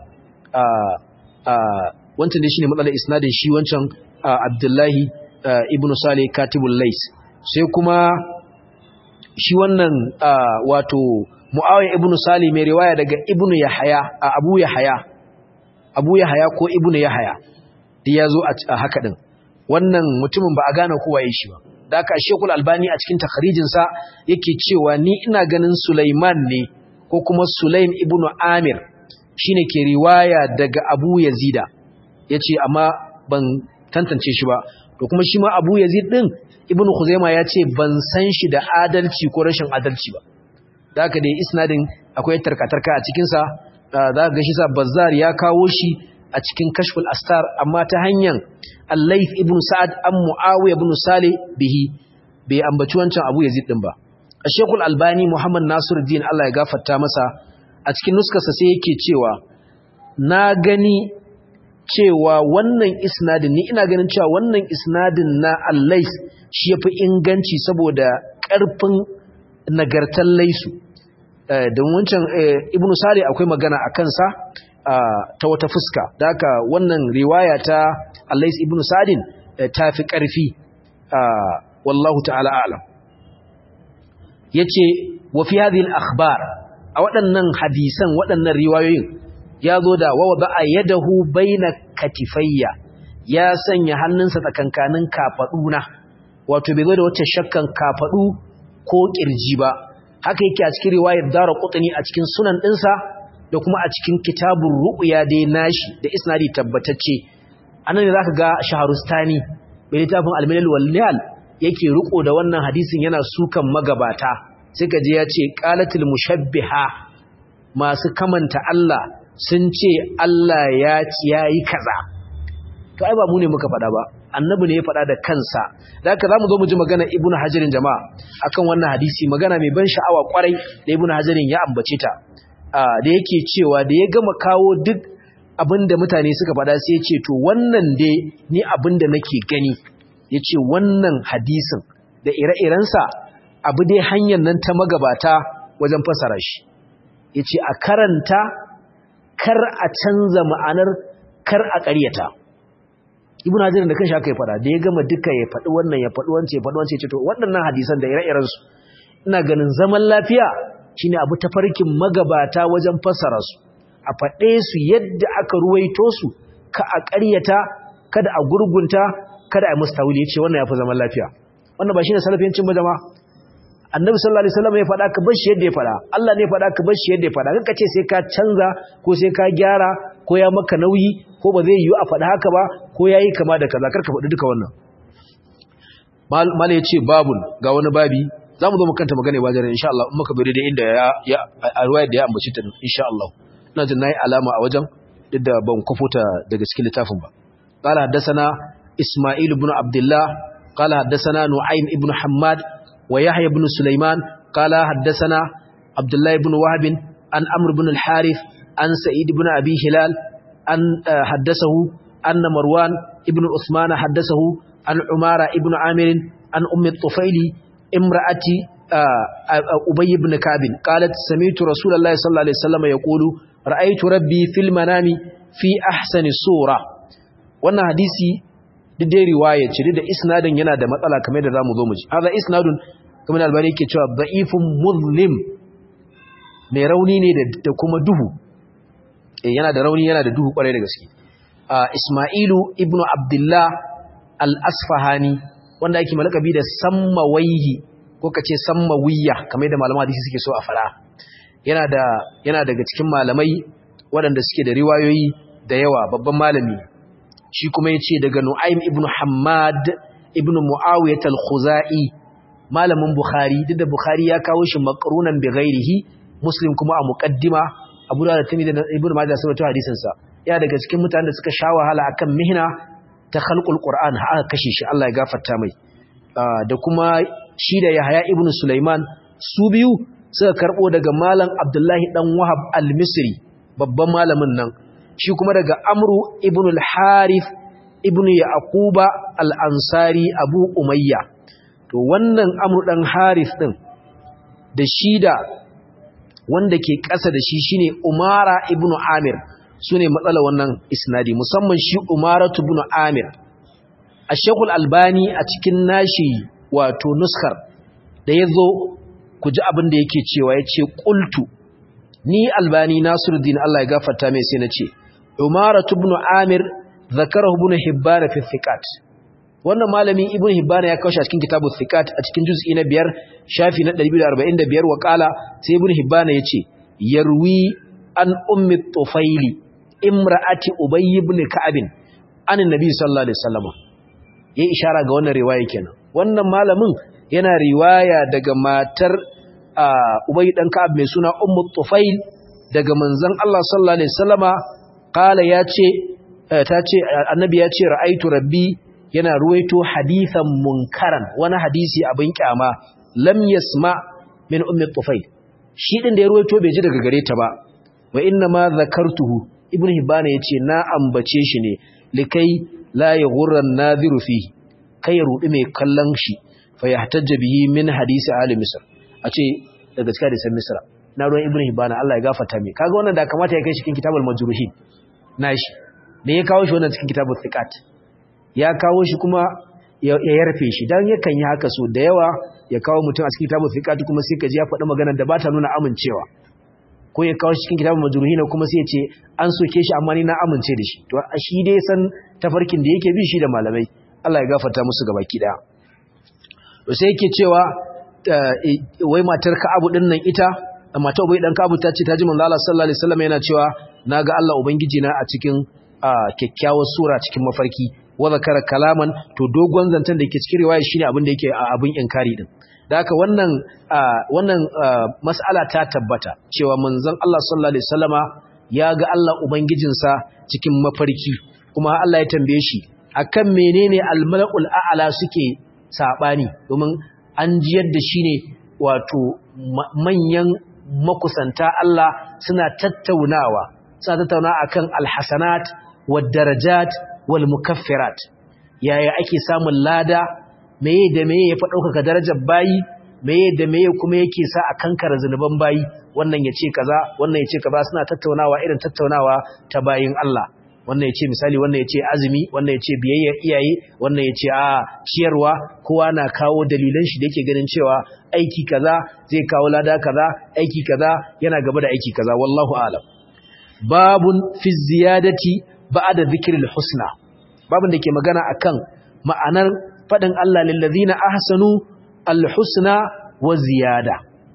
wancan dai shine matsalar isnadin shi wancan Abdullahi ibn Salih Katibul Lais sai kuma shi wannan wato Muawiya ibn Salih mai riwaya daga Ibn Yahya Abu Yahya Abu Yahya ko Ibn Yahya da yazo a haka din wannan mutumin ba a gane kowa yayin shi ba da haka Sheikhul Albani a cikin takhrijin sa yake cewa ni ina ganin Sulaiman ne ko kuma Sulaim ibn Amir shine ke riwaya daga Abu Yazida yace amma ban tantance shi ba to kuma shi ma Abu Yazid din Ibn Khuzaimah yace ban san shi da adalci ko rashin adalci ba da haka dai isnadin akwai tarkatarka a cikin sa za ga shi sa Bazzar ya kawo shi a cikin Kashful Astar amma ta hanyar Al-Layth ibn Sa'ad an Muawiya ibn Salih bihi bai ambaci wancan Abu Yazid din ba Sheikhul Albani Muhammad Nasiruddin Allah ya gafarta masa a cikin nuskarsa sai yake cewa na gani cewa wannan isnadin ni ina ganin cewa wannan isnadin na allais shi yafi inganci saboda ƙarfin nagartar laisu don wancan ibnu sari akwai magana a kansa ta wata fuska da haka wannan riwaya ta allais ibnu sadin ta fi ƙarfi wallahu ta'ala alam yace wa fi hadhihi al-akhbar a waɗannan hadisan waɗannan riwayoyin ya zo da wawa ba a yadahu baina katifayya ya sanya hannunsa tsakankanin kafaduna wato bai zo da wata shakkan kafadu ko kirji ba haka yake a cikin riwayar dara qutni a cikin sunan dinsa da kuma a cikin kitabun ru'ya dai nashi da isnadi tabbatacce anan ne zaka ga shaharustani bai littafin al-milal wal nihal yake riko da wannan hadisin yana sukan magabata sai ka je ya ce qalatul mushabbiha masu kamanta Allah sun ce Allah ya ci yayi kaza to ai ba mu ne muka faɗa ba annabi ne ya faɗa da kansa da haka zamu zo mu ji magana ibnu hajarin jama'a akan wannan hadisi magana mai ban sha'awa kwarai da ibnu hajarin ya ambace ta da yake cewa da ya gama kawo duk abinda mutane suka faɗa sai ya ce to wannan dai ni abinda nake gani ya ce wannan hadisin da ire-irensa abu dai hanyar nan ta magabata wajen fasara shi ya ce a karanta kar a canza ma'anar kar a ƙaryata ibn hajar da kanshi aka yi faɗa da ya gama duka ya faɗi wannan ya faɗi wancan ya faɗi wancan ya ce to waɗannan hadisan da ire-irensu ina ganin zaman lafiya shine abu tafarkin magabata wajen fasara su a faɗe su yadda aka ruwaito su ka a ƙaryata kada a gurgunta kada a musu tawili yace wannan yafi zaman lafiya wannan ba shine salafiyancin ba jama'a annabi sallallahu alaihi wasallam ya faɗa ka bar shi yadda ya faɗa Allah ne ya faɗa ka bar shi yadda ya faɗa kanka ce sai ka canza ko sai ka gyara ko ya maka nauyi ko ba zai yiwu a faɗa haka ba ko yayi kama da kaza karka faɗi duka wannan mala yace babun ga wani babi zamu zo mu kanta magana ba jare insha Allah in muka bari da inda ya a ruwaya da ya ambaci ta insha Allah ina jin nayi alama a wajen duk da ban kufuta daga cikin littafin ba qala haddathana isma'il ibn abdullah qala haddathana nu'aym ibn hammad wa yahya ibn sulaiman qala haddathana abdullah ibn wahb an amr ibn al-harith an sa'id ibn abi hilal an haddathahu anna marwan ibn uthman haddathahu an umara ibn amir an ummi tufaili imra'ati ubay ibn kabin qalat sami'tu rasulullahi sallallahu alaihi wasallam yaqulu ra'aytu rabbi fil manami fi ahsani sura wannan hadisi dai riwaya ce da isnadin yana da matsala kamar da zamu zo mu ji hada isnadun kamar albani yake cewa da'ifun muzlim mai rauni ne da kuma duhu eh yana da rauni yana da duhu kwarai da gaske isma'ilu ibnu abdullah al-asfahani wanda ake malakabi da sammawaihi ko kace sammawiyya kamar da malaman hadisi suke so a fara yana da yana daga cikin malamai waɗanda suke da riwayoyi da yawa babban malami shi kuma yace daga Nu'aym ibn Hammad ibn Muawiyah al-Khuzai malamin Bukhari duk da Bukhari ya kawo shi maqrunan bi ghairihi Muslim kuma a muqaddima Abu Dawud da Tirmidhi da Ibn Majah sun rawaito hadisin sa ya daga cikin mutanen da suka sha wahala akan mihna ta khalqul Qur'an aka kashe shi Allah ya gafarta mai da kuma shi da Yahya ibn Sulaiman su biyu suka karbo daga malam Abdullahi dan Wahab al-Misri babban malamin nan shi kuma daga Amru ibn al-Harith ibn Yaquba al-Ansari Abu Umayya to wannan Amru dan Harith din da shi da wanda ke ƙasa da shi shine Umara ibn Amir sune matsala wannan isnadi musamman shi Umaratu ibn Amir Ash-Shaykh al-Albani a cikin nashi wato nuskar da yazo ku ji abin da yake cewa yace qultu ni Albani Nasiruddin Allah ya gafarta mai sai nace Umaratu ibn Amir zakarahu ibn Hibban fi thiqat wannan malami ibn Hibban ya kawo shi a cikin kitabut thiqat a cikin juz'i na 5 shafi na 245 wa qala sai ibn Hibban yace yarwi an ummi tufaili imra'ati ubay ibn ka'ab an annabi sallallahu alaihi wasallam yayi ishara ga wannan riwaya kenan wannan malamin yana riwaya daga matar ubay dan ka'ab mai suna ummu tufail daga manzon Allah sallallahu alaihi wasallama qala yace tace annabi yace ra'aitu rabbi yana ruwaito hadithan munkaran wani hadisi abin kyama lam yasma min ummi tufail shi din da ya ruwaito bai ji daga gare ta ba wa inna ma zakartuhu ibnu hibban yace na ambace shi ne likai la yughra an-nadhiru fihi kai ya rudi mai kallon shi fa yahtajja bihi min hadisi ali misr a ce daga cikin hadisan misra na ruwan ibnu hibban Allah ya gafarta mai kaga wannan da kamata ya kai shi cikin kitabul majruhin nashi me ya kawo shi wannan cikin kitabul thiqat ya kawo shi kuma ya yarfe shi dan yakan yi haka so da yawa ya kawo mutum a cikin kitabul thiqat kuma sai ka ji ya faɗi maganar da ba ta nuna amincewa ko ya kawo shi cikin kitabul majruhin kuma sai ya ce an soke shi amma ni na amince da shi to shi dai san tafarkin da yake bi shi da malamai Allah ya gafarta musu gabaki daya to sai yake cewa wai matar Ka'abu din nan ita mata Ubay dan Ka'abu ta ce ta ji manzo Allah sallallahu alaihi wasallam yana cewa naga Allah ubangiji na a cikin kyakkyawar sura cikin mafarki wa zakara kalaman to dogon zantan da yake cikin riwaya shine abin da yake abin inkari din da haka wannan wannan mas'ala ta tabbata cewa manzon Allah sallallahu alaihi wasallama ya ga Allah ubangijinsa cikin mafarki kuma Allah ya tambaye shi akan menene al-mala'ul a'la suke sabani domin an jiyar da shi ne wato manyan makusanta Allah suna tattaunawa suna tattauna akan alhasanat wad darajat wal mukaffirat yaya ake samun lada meye da meye ya fa dauka darajar bayi meye da meye kuma yake sa a kankara zanuban bayi wannan yace kaza wannan yace kaza suna tattaunawa irin tattaunawa ta bayin Allah wannan yace misali wannan yace azumi wannan yace biyayya iyaye wannan yace a ciyarwa kowa na kawo dalilan shi da yake ganin cewa aiki kaza zai kawo lada kaza aiki kaza yana gaba da aiki kaza wallahu a'lam babun fi ziyadati ba'da dhikril husna babun da ke magana akan ma'anar fadin Allah lil ladina ahsanu al husna wa ziyada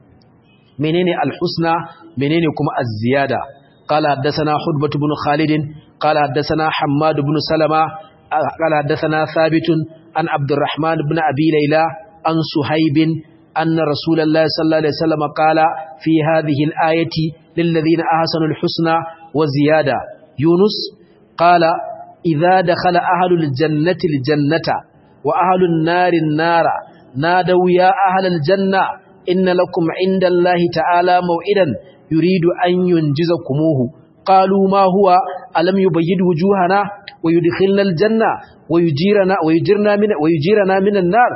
menene al husna menene kuma az ziyada قال حدثنا حدبة بن خالد قال حدثنا حماد بن سلمة قال حدثنا ثابت عن عبد الرحمن بن أبي ليلى عن سهيب أن رسول الله صلى الله عليه وسلم قال في هذه الآية للذين أحسنوا الحسنى وزيادة يونس قال إذا دخل أهل الجنة الجنة وأهل النار النار نادوا يا أهل الجنة إن لكم عند الله تعالى موئدا يريد أن ينجزكموه قالوا ما هو ألم يبيد وجوهنا ويدخلنا الجنة ويجيرنا, ويجيرنا, من, ويجيرنا من النار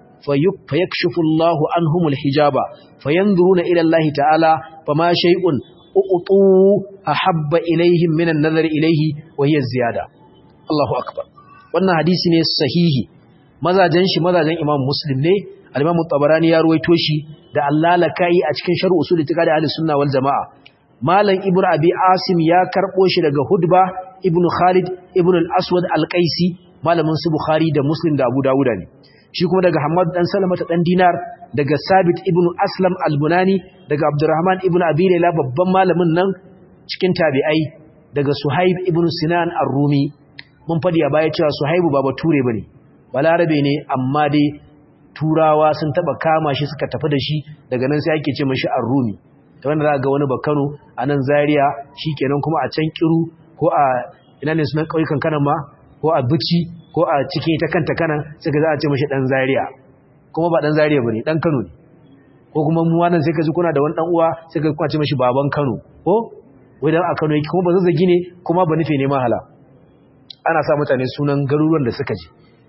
فيكشف الله عنهم الحجاب فينظرون إلى الله تعالى فما شيء أؤطوا أحب إليهم من النظر إليه وهي الزيادة الله أكبر wannan hadisi ne sahihi mazajen shi mazajen Imam Muslim ne al-Imam Tabarani ya ruwaito shi da Allah lakai a cikin sharh usul itiqadi ahli sunna wal jamaa Malam Ibn Abi Asim ya karbo shi daga Hudba Ibn Khalid Ibn al-Aswad al-Qaisi malamin su Bukhari da Muslim da Abu Dawud ne shi kuma daga Hamad dan Salama ta dan Dinar daga Sabit Ibn Aslam al-Bunani daga Abdurrahman Ibn Abi Layla babban malamin nan cikin tabi'ai daga Suhaib Ibn Sinan ar-Rumi mun fadi a baya cewa Suhaibu ba bature bane balarabe ne amma dai turawa sun taba kama shi suka tafi da shi daga nan sai ake ce mashi ar-Rumi ta wanda za ga wani bakano a nan Zaria shikenan kuma a can Kiru ko a ina ne sunan kauyukan kanan ma ko a Bici ko a cikin ita kanta kanan suka za a ce mashi dan Zaria kuma ba dan Zaria bane dan Kano ne ko kuma mu wannan sai ka ji kuna da wani dan uwa sai ka kwace mashi baban Kano ko wai dan a Kano yake kuma ba zazzagi ne kuma ba nufe ne mahala ana sa mutane sunan garuruwan da suka ji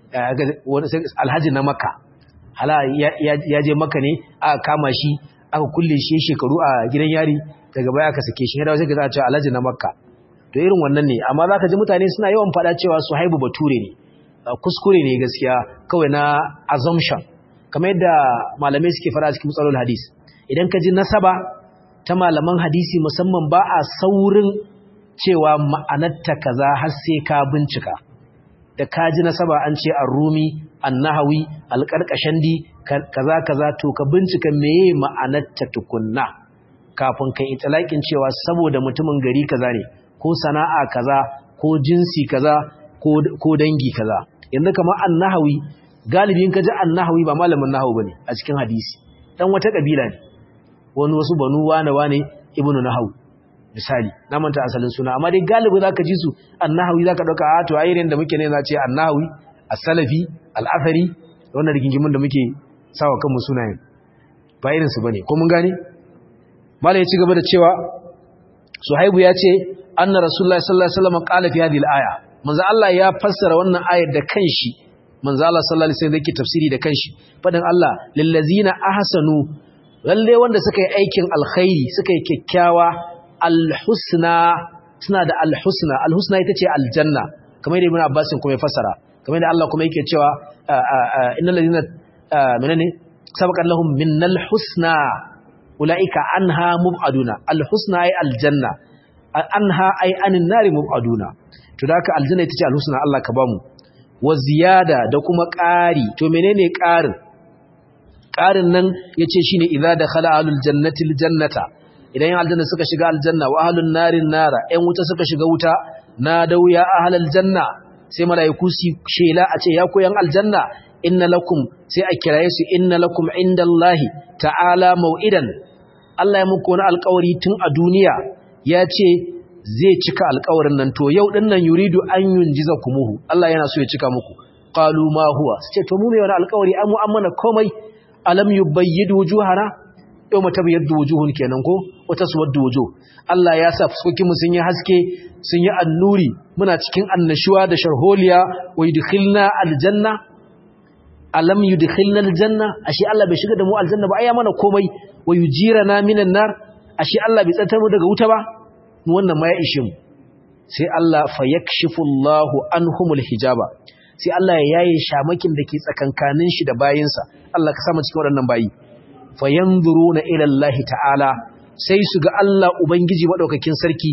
alhaji na Makka hala ya je Makka ne aka kama shi aka kulle shi shekaru a gidan yari daga baya aka sake shi ya dawo sai ka za a ce alhaji na Makka to irin wannan ne amma zaka ji mutane suna yawan fada cewa Suhaibu Bature ne kuskure ne gaskiya kawai na assumption kamar yadda malamai suke fara cikin matsalolin hadis idan ka ji nasaba ta malaman hadisi musamman ba a saurin cewa ma'anarta kaza har sai ka bincika da ka ji nasaba an ce ar-rumi an-nahawi al-qarqashandi kaza kaza to ka bincika meye ma'anarta tukunna kafin kai itlaqin cewa saboda mutumin gari kaza ne ko sana'a kaza ko jinsi kaza ko dangi kaza yanzu kamar an-nahawi galibin kaji an-nahawi ba malamin nahawu bane a cikin hadisi dan wata kabila ne wani wasu banu wane wane ibnu nahawu misali na manta asalin suna amma dai galibi zaka ji su an-nahawi zaka dauka a to ayirin da muke ne za ce an-nahawi as-salafi al-athari wannan rigingimin da muke sawa kanmu sunayen ba irin su bane ko mun gane malai ya ci gaba da cewa suhaibu ya ce anna rasulullahi sallallahu alaihi wasallam qala fi hadhihi al-aya manzo Allah ya fassara wannan ayar da kanshi manzo Allah sallallahu alaihi wasallam yake tafsiri da kanshi fadan Allah lillazina ahsanu lalle wanda suka yi aikin alkhairi suka yi kyakkyawa alhusna suna da alhusna alhusna ita ce aljanna kamar yadda ibn Abbas kuma ya fassara kamar yadda Allah kuma yake cewa innal ladina menene sabaqan lahum minnal husna ulaika anha mubaduna alhusna ay aljanna anha ay anin nari mubaduna to da haka aljanna ita ce alhusna Allah ka bamu wa ziyada da kuma ƙari to menene ƙarin ƙarin nan yace shine idza dakhala alul jannati aljannata idan yan aljanna suka shiga aljanna wa ahlun narin nara ƴan wuta suka shiga wuta na dauya ahlal janna sai malaiku su shela a ce ya koyan aljanna inna lakum sai a kiraye su inna lakum indallahi ta'ala mau'idan Allah ya muku wani alƙawari tun a duniya ya ce zai cika alƙawarin nan to yau din nan yuridu an yunjiza kumuhu Allah yana so ya cika muku qalu ma huwa sai to mu me wani alƙawari an mu amana komai alam yubayyid wujuhana yau mata biyar da wujuhun kenan ko wata suwar da wujuh Allah ya sa fuskokinmu sun yi haske sun yi annuri muna cikin annashuwa da sharholiya wa yudkhilna aljanna alam yudkhilna aljanna ashe Allah bai shiga da mu aljanna ba ai mana komai wa yujirana minan nar ashe Allah bai tsantar mu daga wuta ba wannan ma ya ishe mu sai Allah fa yakshifu Allahu anhumul hijaba sai Allah ya yaye shamakin da ke tsakankanin shi da bayinsa Allah ka samu cikin waɗannan bayi fa yanzuruna ila Allah ta'ala sai su ga Allah ubangiji madaukakin sarki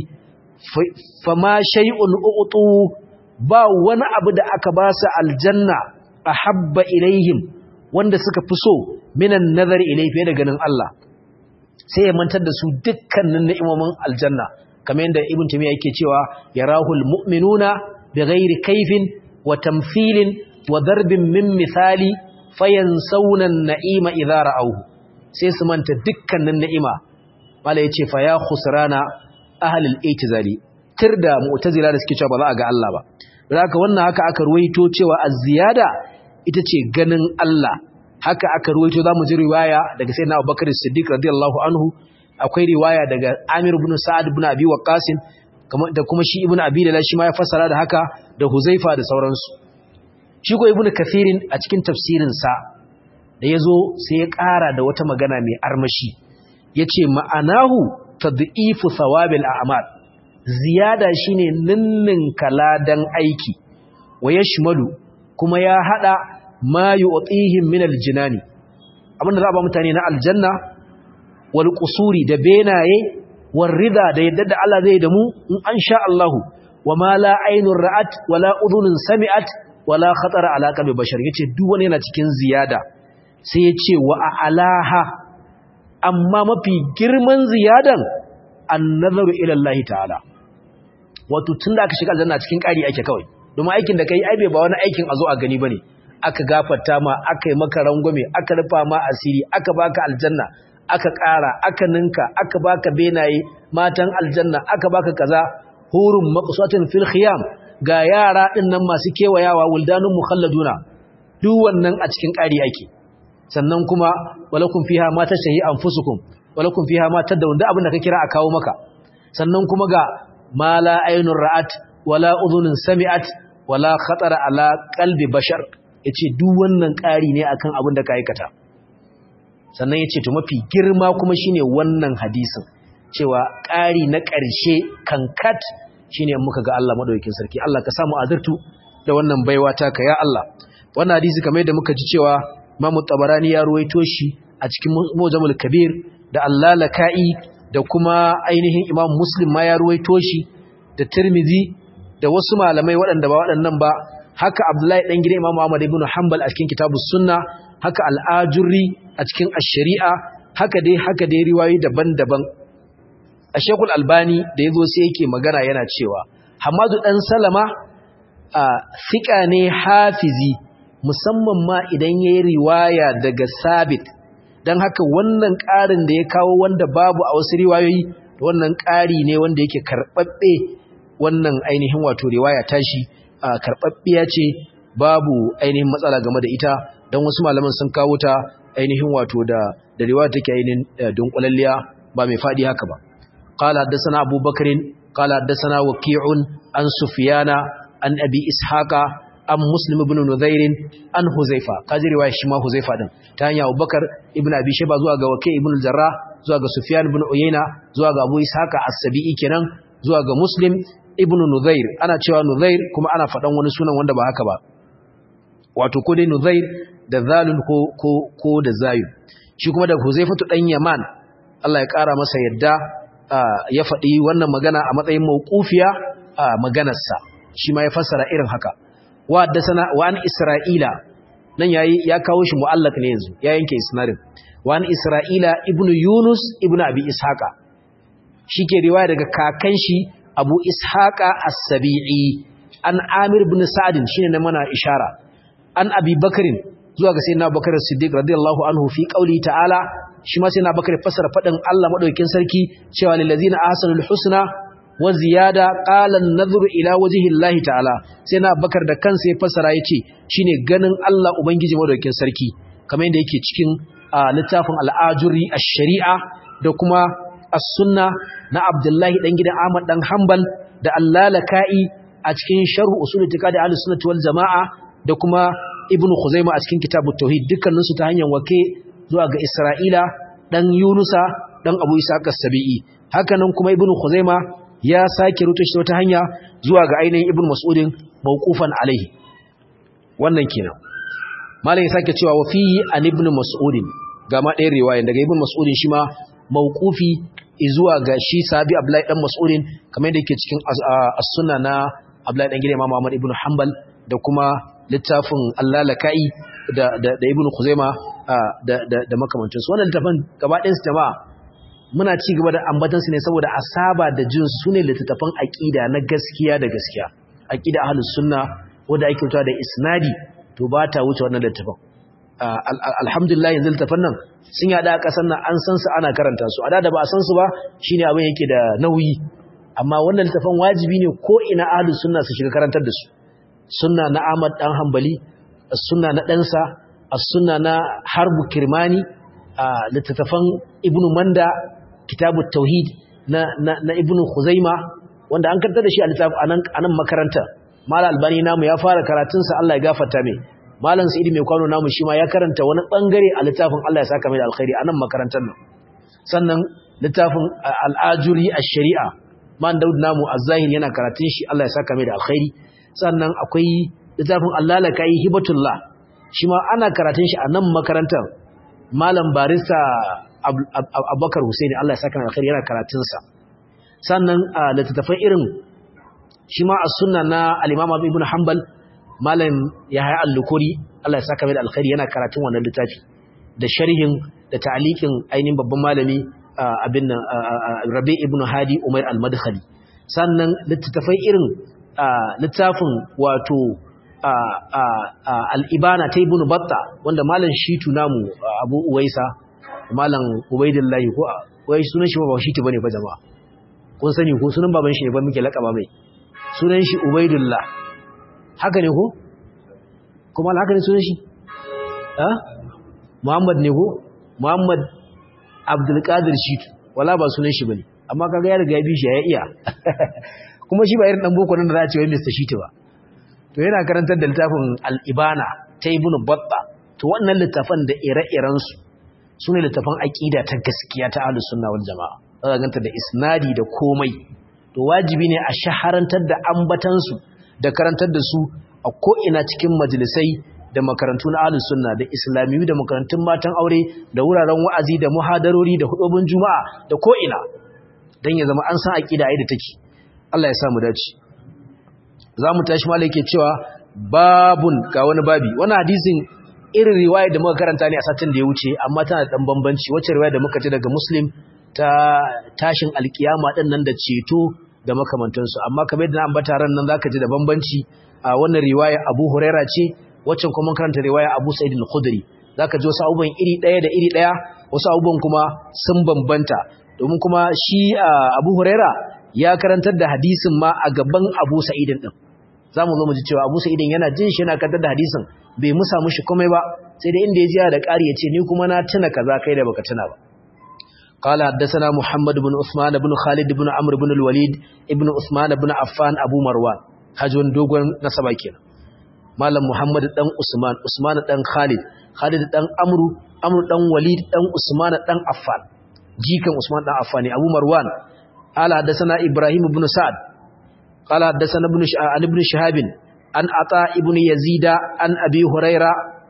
fa ma shay'un uqtu ba wani abu da aka ba su aljanna ahabba ilaihim wanda suka fi so minan nazar ilai fiye da ganin Allah sai ya mantar da su dukkanin ni'imomin aljanna kamar yadda ibn tamiya yake cewa yarahul mu'minuna bighairi kaifin wa tamthilin wa darbin min misali fayansawna an-na'ima idza ra'awhu sai su manta dukkanin ni'ima mala yace fa ya khusrana ahlul itizali tirda mu'tazila da suke cewa ba za a ga Allah ba haka wannan haka aka ruwaito cewa az-ziyada ita ce ganin Allah haka aka ruwaito zamu ji riwaya daga sayyidina Abubakar Siddiq radiyallahu anhu akwai riwaya daga Amir ibn Sa'ad ibn Abi Waqqas da kuma shi ibn Abi Lala shi ma ya fassara da haka da Huzaifa da sauransu shi ko ibn Kathirin a cikin tafsirin sa da yazo sai ya ƙara da wata magana mai armashi yace ma'anahu tad'ifu thawabil a'mal ziyada shine ninnin kaladan aiki wa yashmalu kuma ya hada ma yu'tihim min aljinani abinda za a ba mutane na aljanna wal qusuri da benaye war rida da yadda da Allah zai da mu in an sha Allahu wa ma la aynur ra'at wala udhunun sami'at wala khatara ala qalbi bashar yace duk wani yana cikin ziyada sai yace wa alaha amma mafi girman ziyadan an-nazaru ila Allah ta'ala wato tunda aka shiga aljanna cikin ƙari ake kawai domin aikin da kai ai bai ba wani aikin a zo a gani bane aka gafarta ma aka yi maka rangwame aka rufa ma asiri aka baka aljanna aka ƙara aka ninka aka baka benaye matan aljanna aka baka kaza hurun maqsatin fil khiyam ga yara din nan masu kewayawa wuldanun mukhalladuna duk wannan a cikin ƙari ake sannan kuma walakum fiha ma tashahi anfusukum walakum fiha ma tadawun da abin da ka kira a kawo maka sannan kuma ga ma la aynun ra'at wala udhunun sami'at wala khatara ala qalbi bashar yace duk wannan ƙari ne akan abin da ka aikata sannan yace to mafi girma kuma shine wannan hadisin cewa ƙari na ƙarshe kankat shine muka ga Allah madaukakin sarki Allah ka samu azurtu da wannan baiwa taka ya Allah wannan hadisi kamar yadda muka ji cewa Imam Tabarani ya ruwaito shi a cikin Mujamul Kabir da Allalaka'i da kuma ainihin Imam Muslim ma ya ruwaito shi da Tirmidhi da wasu malamai waɗanda ba waɗannan ba haka Abdullahi dan gidan Imam Ahmad ibn Hanbal a cikin Kitabus Sunna haka Al-Ajurri a cikin Ash-Shari'a haka dai haka dai riwayoyi daban-daban a Sheikhul Albani da yazo sai yake magana yana cewa Hamadu dan Salama a fika ne hafizi musamman ma idan yayi riwaya daga Sabit dan haka wannan ƙarin da ya kawo wanda babu a wasu riwayoyi wannan ƙari ne wanda yake karɓaɓɓe wannan ainihin wato riwaya tashi karɓaɓɓiya ce babu ainihin matsala game da ita don wasu malaman sun kawo ta ainihin wato da da riwaya take ainihin dunkulalliya ba mai faɗi haka ba qala haddathana abubakarin qala haddathana waqi'un an sufyana an abi ishaqa an muslim ibn nuzair an huzaifa kaji riwaya shi ma huzaifa din ta hanya abubakar ibn abi shayba zuwa ga waqi' ibn al-jarrah zuwa ga sufyan ibn uyayna zuwa ga abu ishaqa as-sabi'i kenan zuwa ga muslim ibn nuzair ana cewa nuzair kuma ana faɗan wani sunan wanda ba haka ba wato ko dai nuzair da zalun ko ko ko da zayu shi kuma da huzaifatu dan yaman Allah ya ƙara masa yadda ya faɗi wannan magana a matsayin mawqufiya a maganarsa shi ma ya fassara irin haka wa haddathana wa an isra'ila nan yayi ya kawo shi mu'allaq ne yanzu ya yanke isnadin wa an isra'ila ibnu yunus ibnu abi ishaqa shike riwaya daga kakan shi abu ishaqa as-sabi'i an amir ibn sa'd shine na mana ishara an abi bakrin zuwa ga sayyidina bakar as-siddiq radiyallahu anhu fi qawli ta'ala shi ma sayyidina bakar fassara fadin Allah madaukakin sarki cewa lil ladzina ahsanul husna wa ziyada qala an-nadhru ila wajhi Allah ta'ala sayyidina bakar da kansa ya fassara yace shine ganin Allah ubangiji madaukakin sarki kamar yadda yake cikin littafin al'ajuri ash-shari'a da kuma as-sunna na Abdullahi dan gidan Ahmad dan Hanbal da Allalaka'i a cikin sharh usul itiqadi ahlus sunnah wal jamaa da kuma Ibn Khuzaimah a cikin kitabut tauhid dukkanin su ta hanyar wake zuwa ga Isra'ila dan Yunusa dan Abu Isa as-Sabi'i hakanan kuma Ibn Khuzaimah ya sake rubuta shi ta hanya zuwa ga ainihin Ibn Mas'udin mawqufan alaihi wannan kenan malam ya sake cewa wa fihi an Ibn Mas'udin ga ma ɗayan riwaya daga Ibn Mas'udin shi ma mawqufi zuwa ga shi sabi Abdullahi dan Mas'udin kamar yadda yake cikin as-sunna na Abdullahi dan gidan Imam Ahmad ibn Hanbal da kuma littafin Allalaka'i da da da Ibn Khuzaima da da da makamantan su wannan littafin gaba ɗayan su jama'a muna ci gaba da ambatan su ne saboda asaba da jin su ne littafin aqida na gaskiya da gaskiya aqida ahlus sunna wanda ake fitowa da isnadi to ba ta wuce wannan littafin alhamdulillah yanzu littafin nan sun yada a ƙasar nan an san su ana karanta su a da ba a san su ba shine abin yake da nauyi amma wannan littafin wajibi ne ko ina ahlus sunna su shiga karantar da su sunna na Ahmad dan Hanbali sunna na ɗansa as-sunna na Harbu Kirmani littattafan Ibn Manda kitabut tauhid na na, na Ibn Khuzaima wanda an karanta da shi a littafin anan anan makaranta Mal Albani namu ya fara karatunsa Allah ya gafarta mai Malam Sa'id mai kwano namu shi ma ya karanta wani bangare a littafin Allah ya saka mai da alkhairi anan makarantar nan sannan littafin al-ajuri ash-shari'a man Daud namu az-zahir yana karatun shi Allah ya saka mai da alkhairi sannan akwai littafin Allah la kai hibatullah shi ma ana karatun shi a nan makarantar Malam Barista Abubakar Husaini Allah ya saka mai alkhairi yana karatun sa sannan littafin irin shi ma as-sunna na al-Imam Ibn Hanbal malam Yahya al-Lukuri Allah ya saka mai da alkhairi yana karatun wannan littafi da sharhin da ta'liqin ainihin babban malami abin nan Rabi ibn Hadi Umair al-Madkhali sannan littafai irin littafin wato al-Ibana ta Ibn Batta wanda malam Shitu namu Abu Uwaisa malam Ubaidillahi ko wai sunan shi ba Shitu bane fa jama'a kun sani ko sunan baban shi ne ba muke lakaba mai sunan shi Ubaidullah haka ne ko kuma haka ne sunan shi ha Muhammad ne ko Muhammad Abdul Qadir Shitu wala ba sunan shi bane amma kaga ya riga ya bi shi ya iya kuma shi ba irin dan boko nan da za a ce wai Mr Shitu ba to yana karantar da littafin Al-Ibana ta Ibn Battah to wannan littafan da ire-iren su sune littafan aqida ta gaskiya ta Ahlus Sunna wal Jamaa za ganta da isnadi da komai to wajibi ne a shaharantar da ambatan su da karantar da su a ko'ina cikin majalisai da makarantu na ahlus sunna da islamiyu da makarantun matan aure da wuraren wa'azi da muhadarori da hudubin juma'a da ko'ina don ya zama an san aqida ai da take Allah ya samu dace zamu tashi malai yake cewa babun ga wani babi wannan hadisin irin riwaya da muka karanta ne a satin da ya wuce amma tana da dan bambanci wacce riwaya da muka ji daga muslim ta tashin alkiyama din nan da ceto da makamantansu amma kamar yadda na ambata ran nan zaka ji da bambanci a wannan riwaya Abu Huraira ce waccan kuma karanta riwaya Abu Sa'id al-Khudri zaka ji wasu abubuwan iri daya da iri daya wasu abubuwan kuma sun bambanta domin kuma shi Abu Huraira ya karantar da hadisin ma a gaban Abu Sa'id din zamu zo mu ji cewa Abu Sa'id yana jin shi yana karantar da hadisin bai musa mushi komai ba sai da inda ya ji da ƙari ya ce ni kuma na tuna kaza kai da baka tuna ba قال حدثنا محمد بن عثمان بن خالد بن عمرو بن الوليد ابن عثمان بن عفان ابو مروان hajjon dogon nasaba kenan malam muhammad dan usman usman dan khalid khalid dan amru amru dan walid dan usman dan affan jikan usman dan affan abu marwan ala hadathana ibrahim ibn sa'd qala hadathana ibn sha'an ibn shihab an ata ibn yazida an abi huraira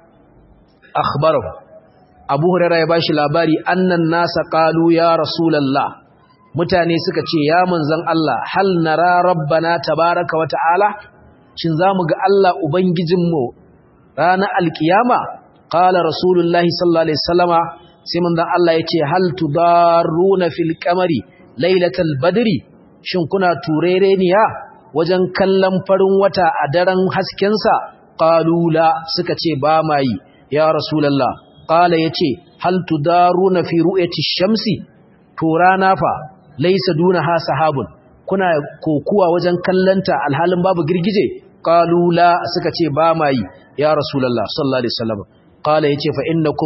akhbarahu abu huraira ya bashi labari annan nasa qalu ya rasulullah mutane suka ce ya manzon Allah hal nara rabbana tabaraka wa ta'ala shin zamu ga Allah ubangijinmu ranar alkiyama qala rasulullahi sallallahu alaihi wasallama sai manzon Allah yace hal tudaruna fil qamari lailatal badri shin kuna turereniya wajen kallon farin wata a daren hasken sa qalu la suka ce ba mai ya rasulullah qala yace hal tudaruna fi ru'yati shamsi to rana fa laisa dunaha sahabun kuna kokuwa wajen kallanta alhalin babu girgije qalu la suka ce ba mai ya rasulullah sallallahu alaihi wasallam qala yace fa innakum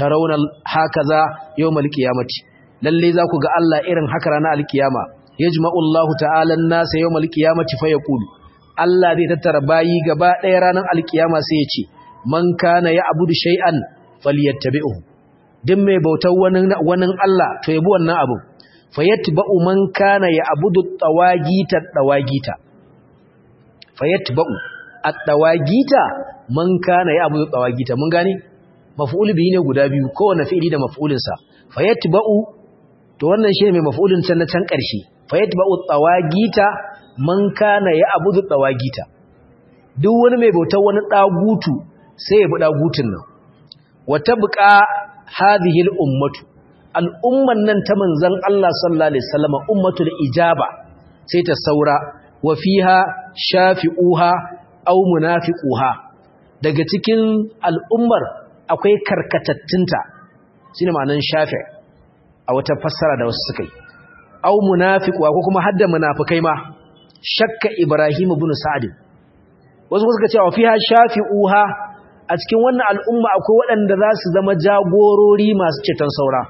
tarawna hakaza yawmal qiyamati lalle za ku ga Allah irin haka ranar alkiyama yajma'u Allah ta'ala an-nasa yawmal qiyamati fa yaqulu Allah zai tattara bayi gaba ɗaya ranar alkiyama sai ya ce man kana ya'budu shay'an falyattabi'uhu duk mai bautar wani wani Allah to yabi wannan abu fayatba'u man kana ya'budu tawagita tawagita fayatba'u at-tawagita man kana ya'budu tawagita mun gane maf'ul bihi ne guda biyu kowanne fi'ili da maf'ulin sa fayatba'u to wannan shine mai maf'ulin can na can ƙarshe fayatba'u tawagita man kana ya'budu tawagita duk wani mai bautar wani dagutu sai ya bi dagutun nan wata buƙa hadhihi al-ummatu al'umman nan ta manzan Allah sallallahu Alaihi wasallama ummatul ijaba sai ta saura wa fiha shafi'uha au munafiquha daga cikin al'ummar akwai karkatattunta shine ma'anan shafi a wata fassara da wasu suka yi au munafiquha ko kuma hadda munafikai ma shakka ibrahim ibn sa'd wasu suka ce wa fiha shafi'uha a cikin wannan al'umma akwai waɗanda za su zama jagorori masu ceton saura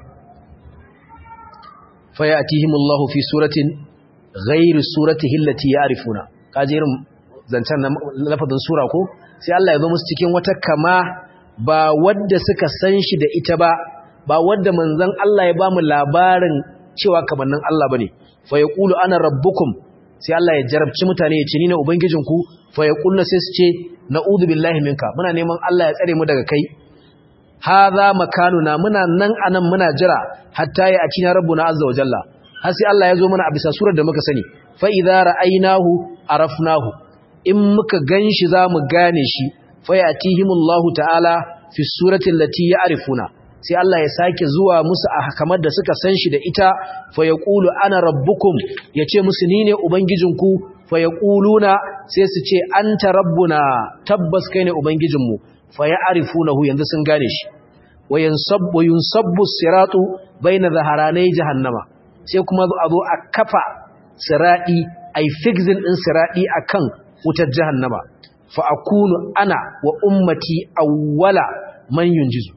fayatihimullahu fi suratin ghairi suratihi allati ya'rifuna kaje irin zancan lafazin sura ko sai Allah ya zo musu cikin wata kama ba wadda suka san shi da ita ba ba wadda manzon Allah ya bamu labarin cewa kamannin Allah bane fa yaqulu ana rabbukum sai Allah ya jarabci mutane ya ce ni ne ubangijinku fa yaqulna sai su ce na'udhu billahi minka muna neman Allah ya tsare mu daga kai hadha makanuna muna nan anan muna jira hatta ya acina rabbuna azza wa jalla har sai Allah ya zo mana a bisa surar da muka sani fa idza ra'aynahu arafnahu in muka ganshi zamu gane shi fa yatihimullahu ta'ala fi surati allati ya'rifuna sai Allah ya sake zuwa musu a kamar da suka san shi da ita fa yaqulu ana rabbukum yace musu ni ne ubangijinku fa yaquluna sai su ce anta rabbuna tabbas kai ne ubangijinmu fa ya'rifunahu yanzu sun gane shi wa yansabbu yunsabbu siratu baina zaharanai jahannama sai kuma a zo a kafa siradi ai fixing din siradi akan wutar jahannama fa akunu ana wa ummati awwala man yunjizu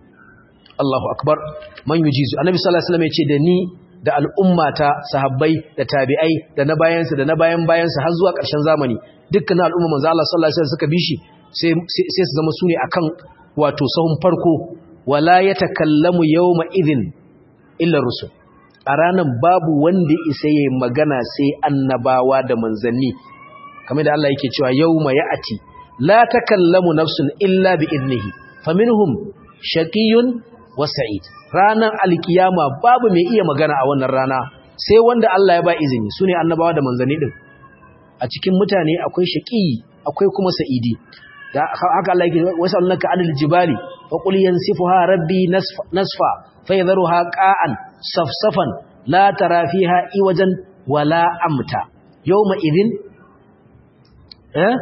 Allahu akbar man yujizu annabi sallallahu alaihi wasallam yace da ni da al'ummata sahabbai da tabi'ai da na bayansu da na bayan bayansu har zuwa ƙarshen zamani dukkan al'umma manzo Allah sallallahu alaihi wasallam suka bi shi sai sai su zama sune akan wato sahun farko wala yatakallamu yawma idhin illa rusul a ranan babu wanda isa yayin magana sai annabawa da manzanni kamar da Allah yake cewa yawma ya'ati la takallamu nafsun illa bi idnihi faminhum shaqiyyun wa sa'id ranan alkiyama babu mai iya magana a wannan rana sai wanda Allah ya ba izini sune annabawa da manzanni din a cikin mutane akwai shaqi akwai kuma sa'idi da haka Allah yake wasallaka anil jibali fa qul yansifuha rabbi nasfa nasfa fa yadharuha qa'an safsafan la tara fiha iwajan wala amta yawma idhin eh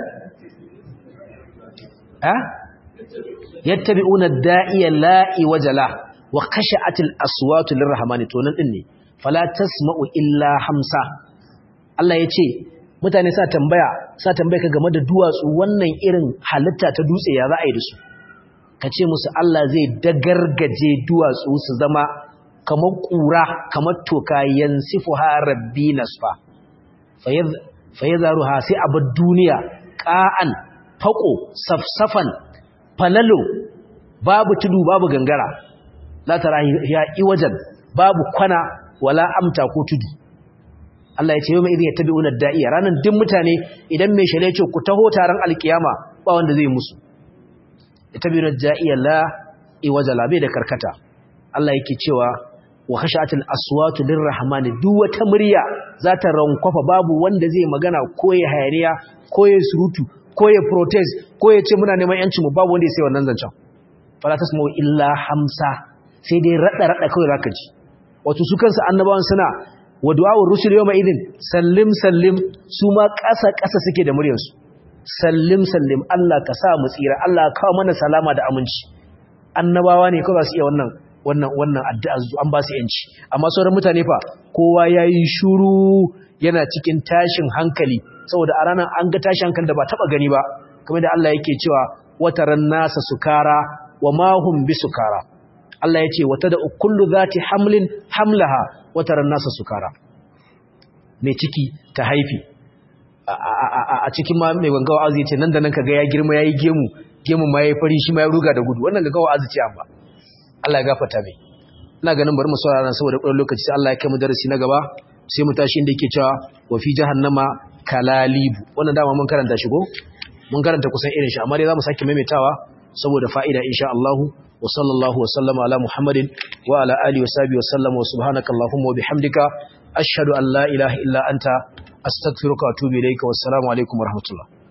eh yattabi'una ad-da'iya la iwajala wa khashatil aswatu lirrahmani to nan din ne fala tasma'u illa hamsa Allah yace mutane sa tambaya sa tambaya ka game da duwatsu wannan irin halitta ta dutse ya za a yi da su kace musu Allah zai dagargaje duwatsu su zama kamar kura kamar toka yansifuha rabbi nasfa fayadharuha sai abad duniya qa'an faqo safsafan falalo babu tudu babu gangara la tara ya iwajan babu kwana wala amta ko tudu Allah ya ce yau mai idin yattabi'una da'iya ranan duk mutane idan mai shale ce ku taho taron alkiyama ba wanda zai musu yattabi'una da'iya la iwaja la bai da karkata Allah yake cewa wa khashatil aswatu lirrahmani duk wata murya za ta rankwafa babu wanda zai magana ko ya hayaniya ko ya surutu ko ya protest ko ya ce muna neman yancin mu babu wanda ya sai wannan zancen fala tasma'u illa hamsa sai dai rada rada kawai zaka ji wato su kansu annabawan suna wa du'a'ur rusul yawma idin sallim sallim su ma ƙasa ƙasa suke da muryar su sallim sallim Allah ka sa mu tsira Allah ka kawo mana salama da aminci annabawa ne kawai su iya wannan wannan wannan addu'a an ba su yanci amma sauran mutane fa kowa yayi shuru yana cikin tashin hankali saboda a ranar an ga tashin hankali da ba taba gani ba kamar da Allah yake cewa wataran nasa sukara wa ma hum bisukara Allah ya ce wata da kullu zati hamlin hamlaha wata ran nasa sukara mai ciki ta haifi a cikin ma mai gangawa azu ya ce nan da nan kaga ya girma yayi gemu gemu ma yayi fari shi ma ya ruga da gudu wannan gangawa azu ce amma Allah ya gafarta mai ina ganin bari mu saurara saboda ƙwarar lokaci sai Allah ya kai mu darasi na gaba sai mu tashi inda yake cewa wa fi jahannama kalalibu wannan dama mun karanta shi ko mun karanta kusan irin shi amma dai zamu sake maimaitawa saboda fa'ida insha Allah wa sallallahu wa sallama ala Muhammadin wa ala alihi wa sahbihi wa sallama wa subhanaka allahumma wa bihamdika ashhadu an la ilaha illa anta astaghfiruka wa atubu ilayka wassalamu alaikum wa rahmatullah